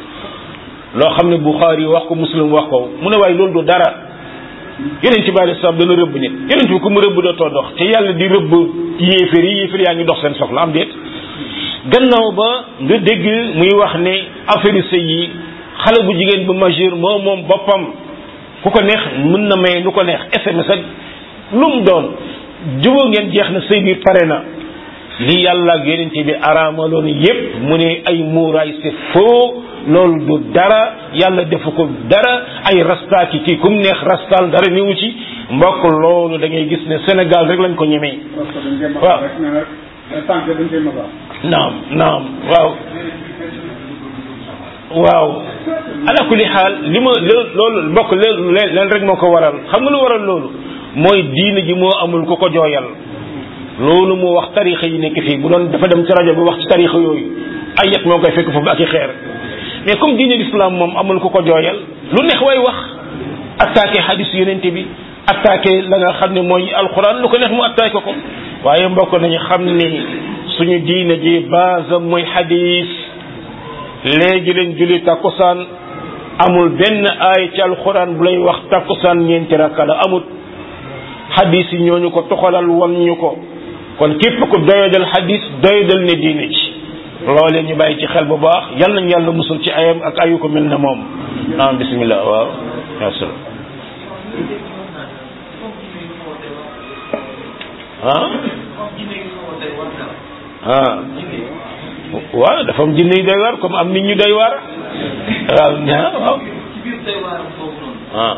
loo xam ne Buxaari wax ko muslim wax ko mu ne waaye loolu du dara yonente bi alayhi salaam dana rëbb nit yonente bi ku mu rëbb dootoo dox te yàlla di rëbb yéefér yi yéefér yaa ngi dox seen soxla am déet gannaaw ba nga dégg muy wax ne affaire sëy yi xale bu jigéen bu majeur moo moom boppam ku ko neex mën na may lu ko neex SMS ak lu mu doon jubóo ngeen jeex na sëy bi pare na li yàlla ak yonente bi araamaloon yépp mu ne ay muuraay c'est faux loolu du dara yàlla defu ko dara ay rasta ki kii kum neex rastal dara niwu ci mbokk loolu da ngay gis ne Sénégal rek lañ ko ñemee waaw tànk dañ koy masa naam naam waaw waaw ala kulli xaal li ma loolu mbokk leen rek moo ko waral xam nga lu waral loolu mooy diine ji moo amul ku ko jooyal loolu moo wax tarixa yi nekk fii bu doon dafa dem ci rajo bi wax ci tarixa yooyu ay yet moo koy fekk foofu ak i xeer mais comme diine l'islam moom amul ku ko jooyal lu neex way wax attaqué hadis yonente bi attaqué la nga xam ne mooy alquran lu ko neex mu attaqué ko waaye mbokk nañu xam ni suñu diine ji base mooy hadis léegi leen julli takkusaan amul benn aay ci alquran bu lay wax takkusaan ñeenti rakka la amut hadis yi ñooñu ko toxalal wan ñu ko kon képp ku doyadal hadis doyadal ne diine ci loolee ñu bàyyi ci xel bu baax yal nañ yàlla musul ci ayam ak ayu ko mel ne moom naam bismillah waaw asalaam ah ah waaw dafa am jinne yu doy waar comme am nit ñu doy waar waaw ñaa waaw ah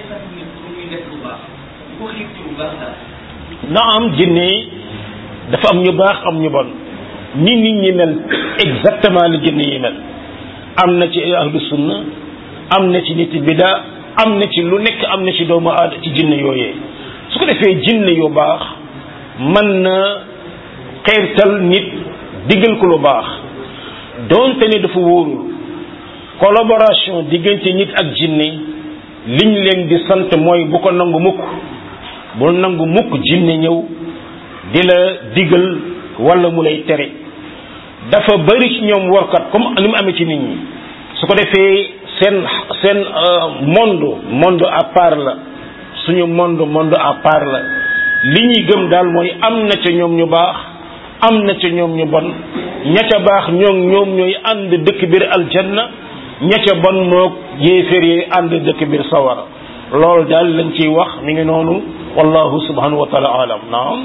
na am jinne dafa am ñu baax am ñu bon ni nit ñi mel exactement li jinne yi mel am na ci ahlu sunna am na ci nit bida am na ci lu nekk am na ci doomu aada ci jinne yooyee su ko defee jinne yu baax mën na xeertal nit diggal ko lu baax doonte ne dafa wóorul collaboration diggante nit ak jinne liñ leen di sant mooy bu ko nangu mukk bul nangu mukk jinne ñëw di la digal wala mu lay tere dafa bari ci ñoom workat comme ni mu amee ci nit ñi su ko defee seen seen monde monde à part la suñu monde monde à part la li ñuy gëm daal mooy am na ca ñoom ñu baax am na ca ñoom ñu bon ña ca baax ñoom ñoom ñooy ànd dëkk biir aljanna ña ca bon moog yéeféer yi ànd dëkk biir sawara loolu daal lañ ciy wax mi ngi noonu wallahu subhanahu wa taala alam naam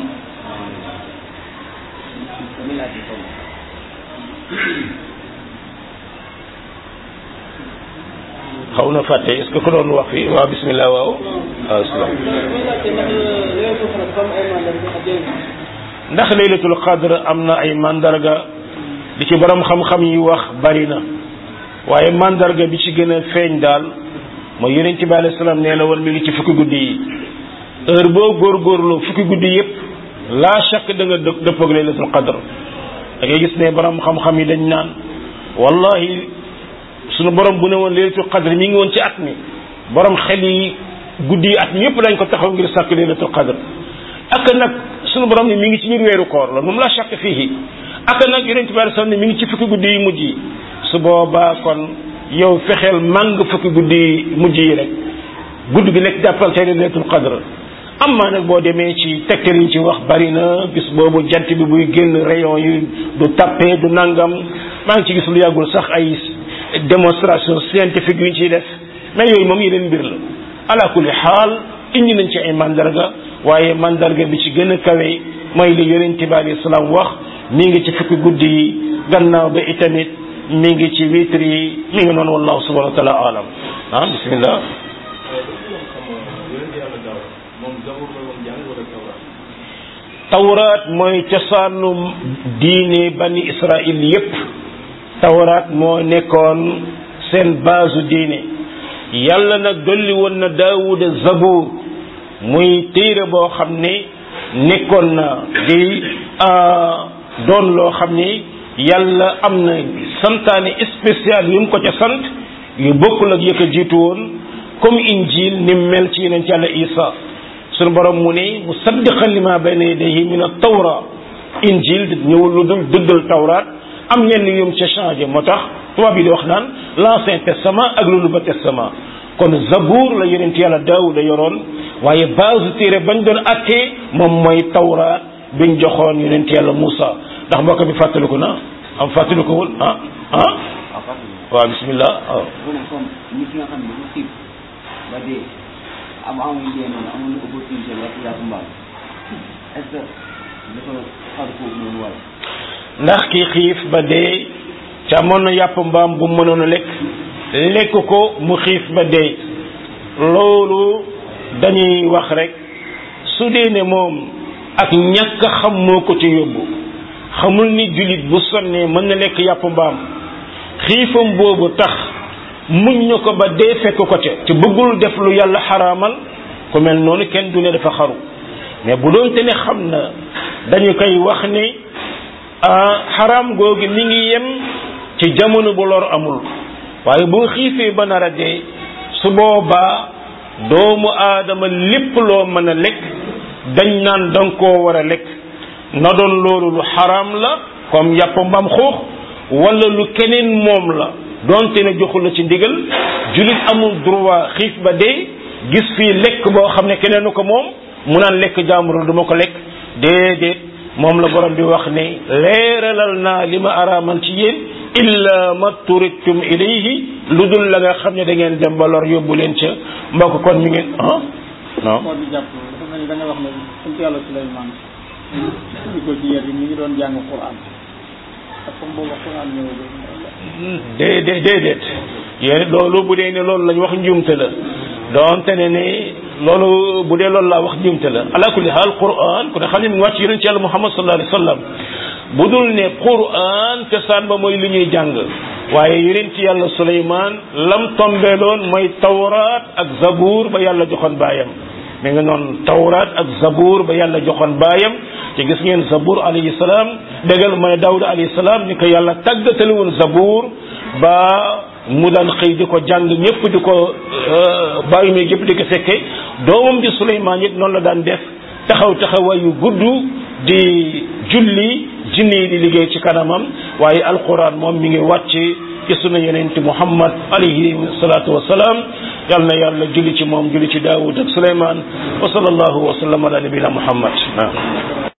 xaw na fàtte est-ce que ko doon wax fii waaw bismillah waaw waaw salaam ndax laylatul qadr am na ay mandarga di ci borom xam-xam yi wax bari na waaye mandarga bi ci gën a feeñ daal mooy yonent bi alayhi salaam nee na woon mi ngi ci fukki guddi yi heure boo góorgóorloo fukki guddi yépp laa shakk da nga dë dëppoog laylatul qadr da ngay gis ne borom xam-xam yi dañ naan wallahi sunu borom bu ne woon laylatul qadr mi ngi woon ci at mi borom xel yi guddi yi at mi yépp lañ ko taxaw ngir sàkk laylatul qadr ak nag sunu borom ne mi ngi ci biir weeru koor la moom laa shakk fii ak nag yonent bi alayhi salaam ne mi ngi ci fukki guddi yi mujj yi su boobaa kon yow fexeel màng fukki guddi mujj yi rek guddi gi nekk jàppal tey laylatul qadr amma nag boo demee ci tegtal yi ci wax bari na bis boobu jant bi buy génn rayon yi du tappe du nangam maa ngi ci gis lu yàggul sax ay démonstration scientifique yu ñu ciy def mais yooyu moom yeneen mbir la ala kulli xaal indi nañ ci ay mandarga waaye mandarga bi ci gën a kawe mooy li yonent bi alayhi salaam wax mi ngi ci fukki guddi yi gannaaw ba itamit mi ngi ci witri yi mi ngi noonu wallahu subhanahu wa taala alam ah bismillah tawraat mooy cosaanu diine bani israil yépp tawraat moo nekkoon seen baasu diine yàlla nag dolli woon na daawuda zabuur muy téere boo xam ne nekkoon na di doon loo xam ne yàlla am na santaane spécial yu mu ko ca sant yu bokkul ak yëkk a jiitu woon comme injil ni mel ci yeneen ci yàlla isa sunu borom mu ne musaddiqan lima bayna yadayhi min at-tawra injil ñëwul lu dul dëggal tawraat am ñenn yum ca changé moo tax tubaab yi di wax naan l'ancien testament ak le nouveau testament kon zabour la yonent yàlla daawuda yoroon waaye base téere bañ doon attee moom mooy tawraat biñ joxoon yonent yàlla Moussa ndax mbokk bi fàttaliku na am fàttaliku wul ah ah waaw bismillah waaw nit ki nga xam ne dafa xiif ba dee am amuñ dee noonu amuñu opportunité lekk yàpp mbaam est-ce que dafa xar foofu noonu wala ndax ki xiif ba dee ca amoon na yàpp mbaam bu mënoon a lekk lekk ko mu xiif ba dee loolu dañuy wax rek su dee ne moom ak ñàkk xam moo ko ci yóbbu xamul ni jullit bu sonnee mën na lekk yàpp mbaam xiifam boobu tax muñ na ko ba dee fekk ko ca te bëggul def lu yàlla xaraamal ku mel noonu kenn du ne dafa xaru mais bu doonte ne xam na dañu koy wax ne xaraam googu mi ngi yem ci jamono bu lor amul waaye bu xiifee ba nar a dee su boobaa doomu aadama lépp loo mën a lekk dañ naan danga koo war a lekk na doon loolu lu xaraam la comme yàpp mbaam xuux wala lu keneen moom la donte ne joxul la ci ndigal jullit amul droit xiif ba dee gis fii lekk boo xam ne keneen ko moom mu naan lekk jàmbur duma ko lekk déedéet moom la borom bi wax ne leeralal naa li ma araamal ci yéen illa ma turittum ilayhi lu dul la nga xam ne da ngeen dem ba lor yóbbu leen ca mbokk kon mi ngeen ah non moo di jàpp dafa mel ni da nga wax ne sant yàlla Suleymaan ñu ko ci yar yi mi ngi doon jàng Quran ak comme boobu Quran ñëw déedéet déedéet yéen loolu bu dee ne loolu lañ wax njuumte la doonte ne ne loolu bu dee loolu laa wax njuumte la ala kulli haal Quran ku ne xam ne mu ngi wàcc yonent ci yàlla Muhammad sallallahu alayhi wa sallam bu dul ne Quran cosaan ba mooy li ñuy jàng waaye yonent yàlla Suleymaan lam tombeeloon mooy tawraat ak zabuur ba yàlla joxoon baayam mi nga noonu tawraat ak zabuur ba yàlla joxoon baayam te gis ngeen zabuur alayhi salaam déggal mooy Daawuda alayhi salaam ni ko yàlla tàggatale woon zabuur ba mu daan xëy di ko jàng ñëpp di ko bàyyi mi yëpp di ko fekke doomam di Suleymaan it noonu la daan def taxaw taxawaay yu gudd di julli jinne yi di liggéey ci kanamam waaye alquran moom mi ngi wàcc ci sunu yenente muhammad alayhi salatu wasalaam yal na yàlla julli ci moom julli ci daawud ak suleyman wa sallallahu wa sallam ala nabina muhammad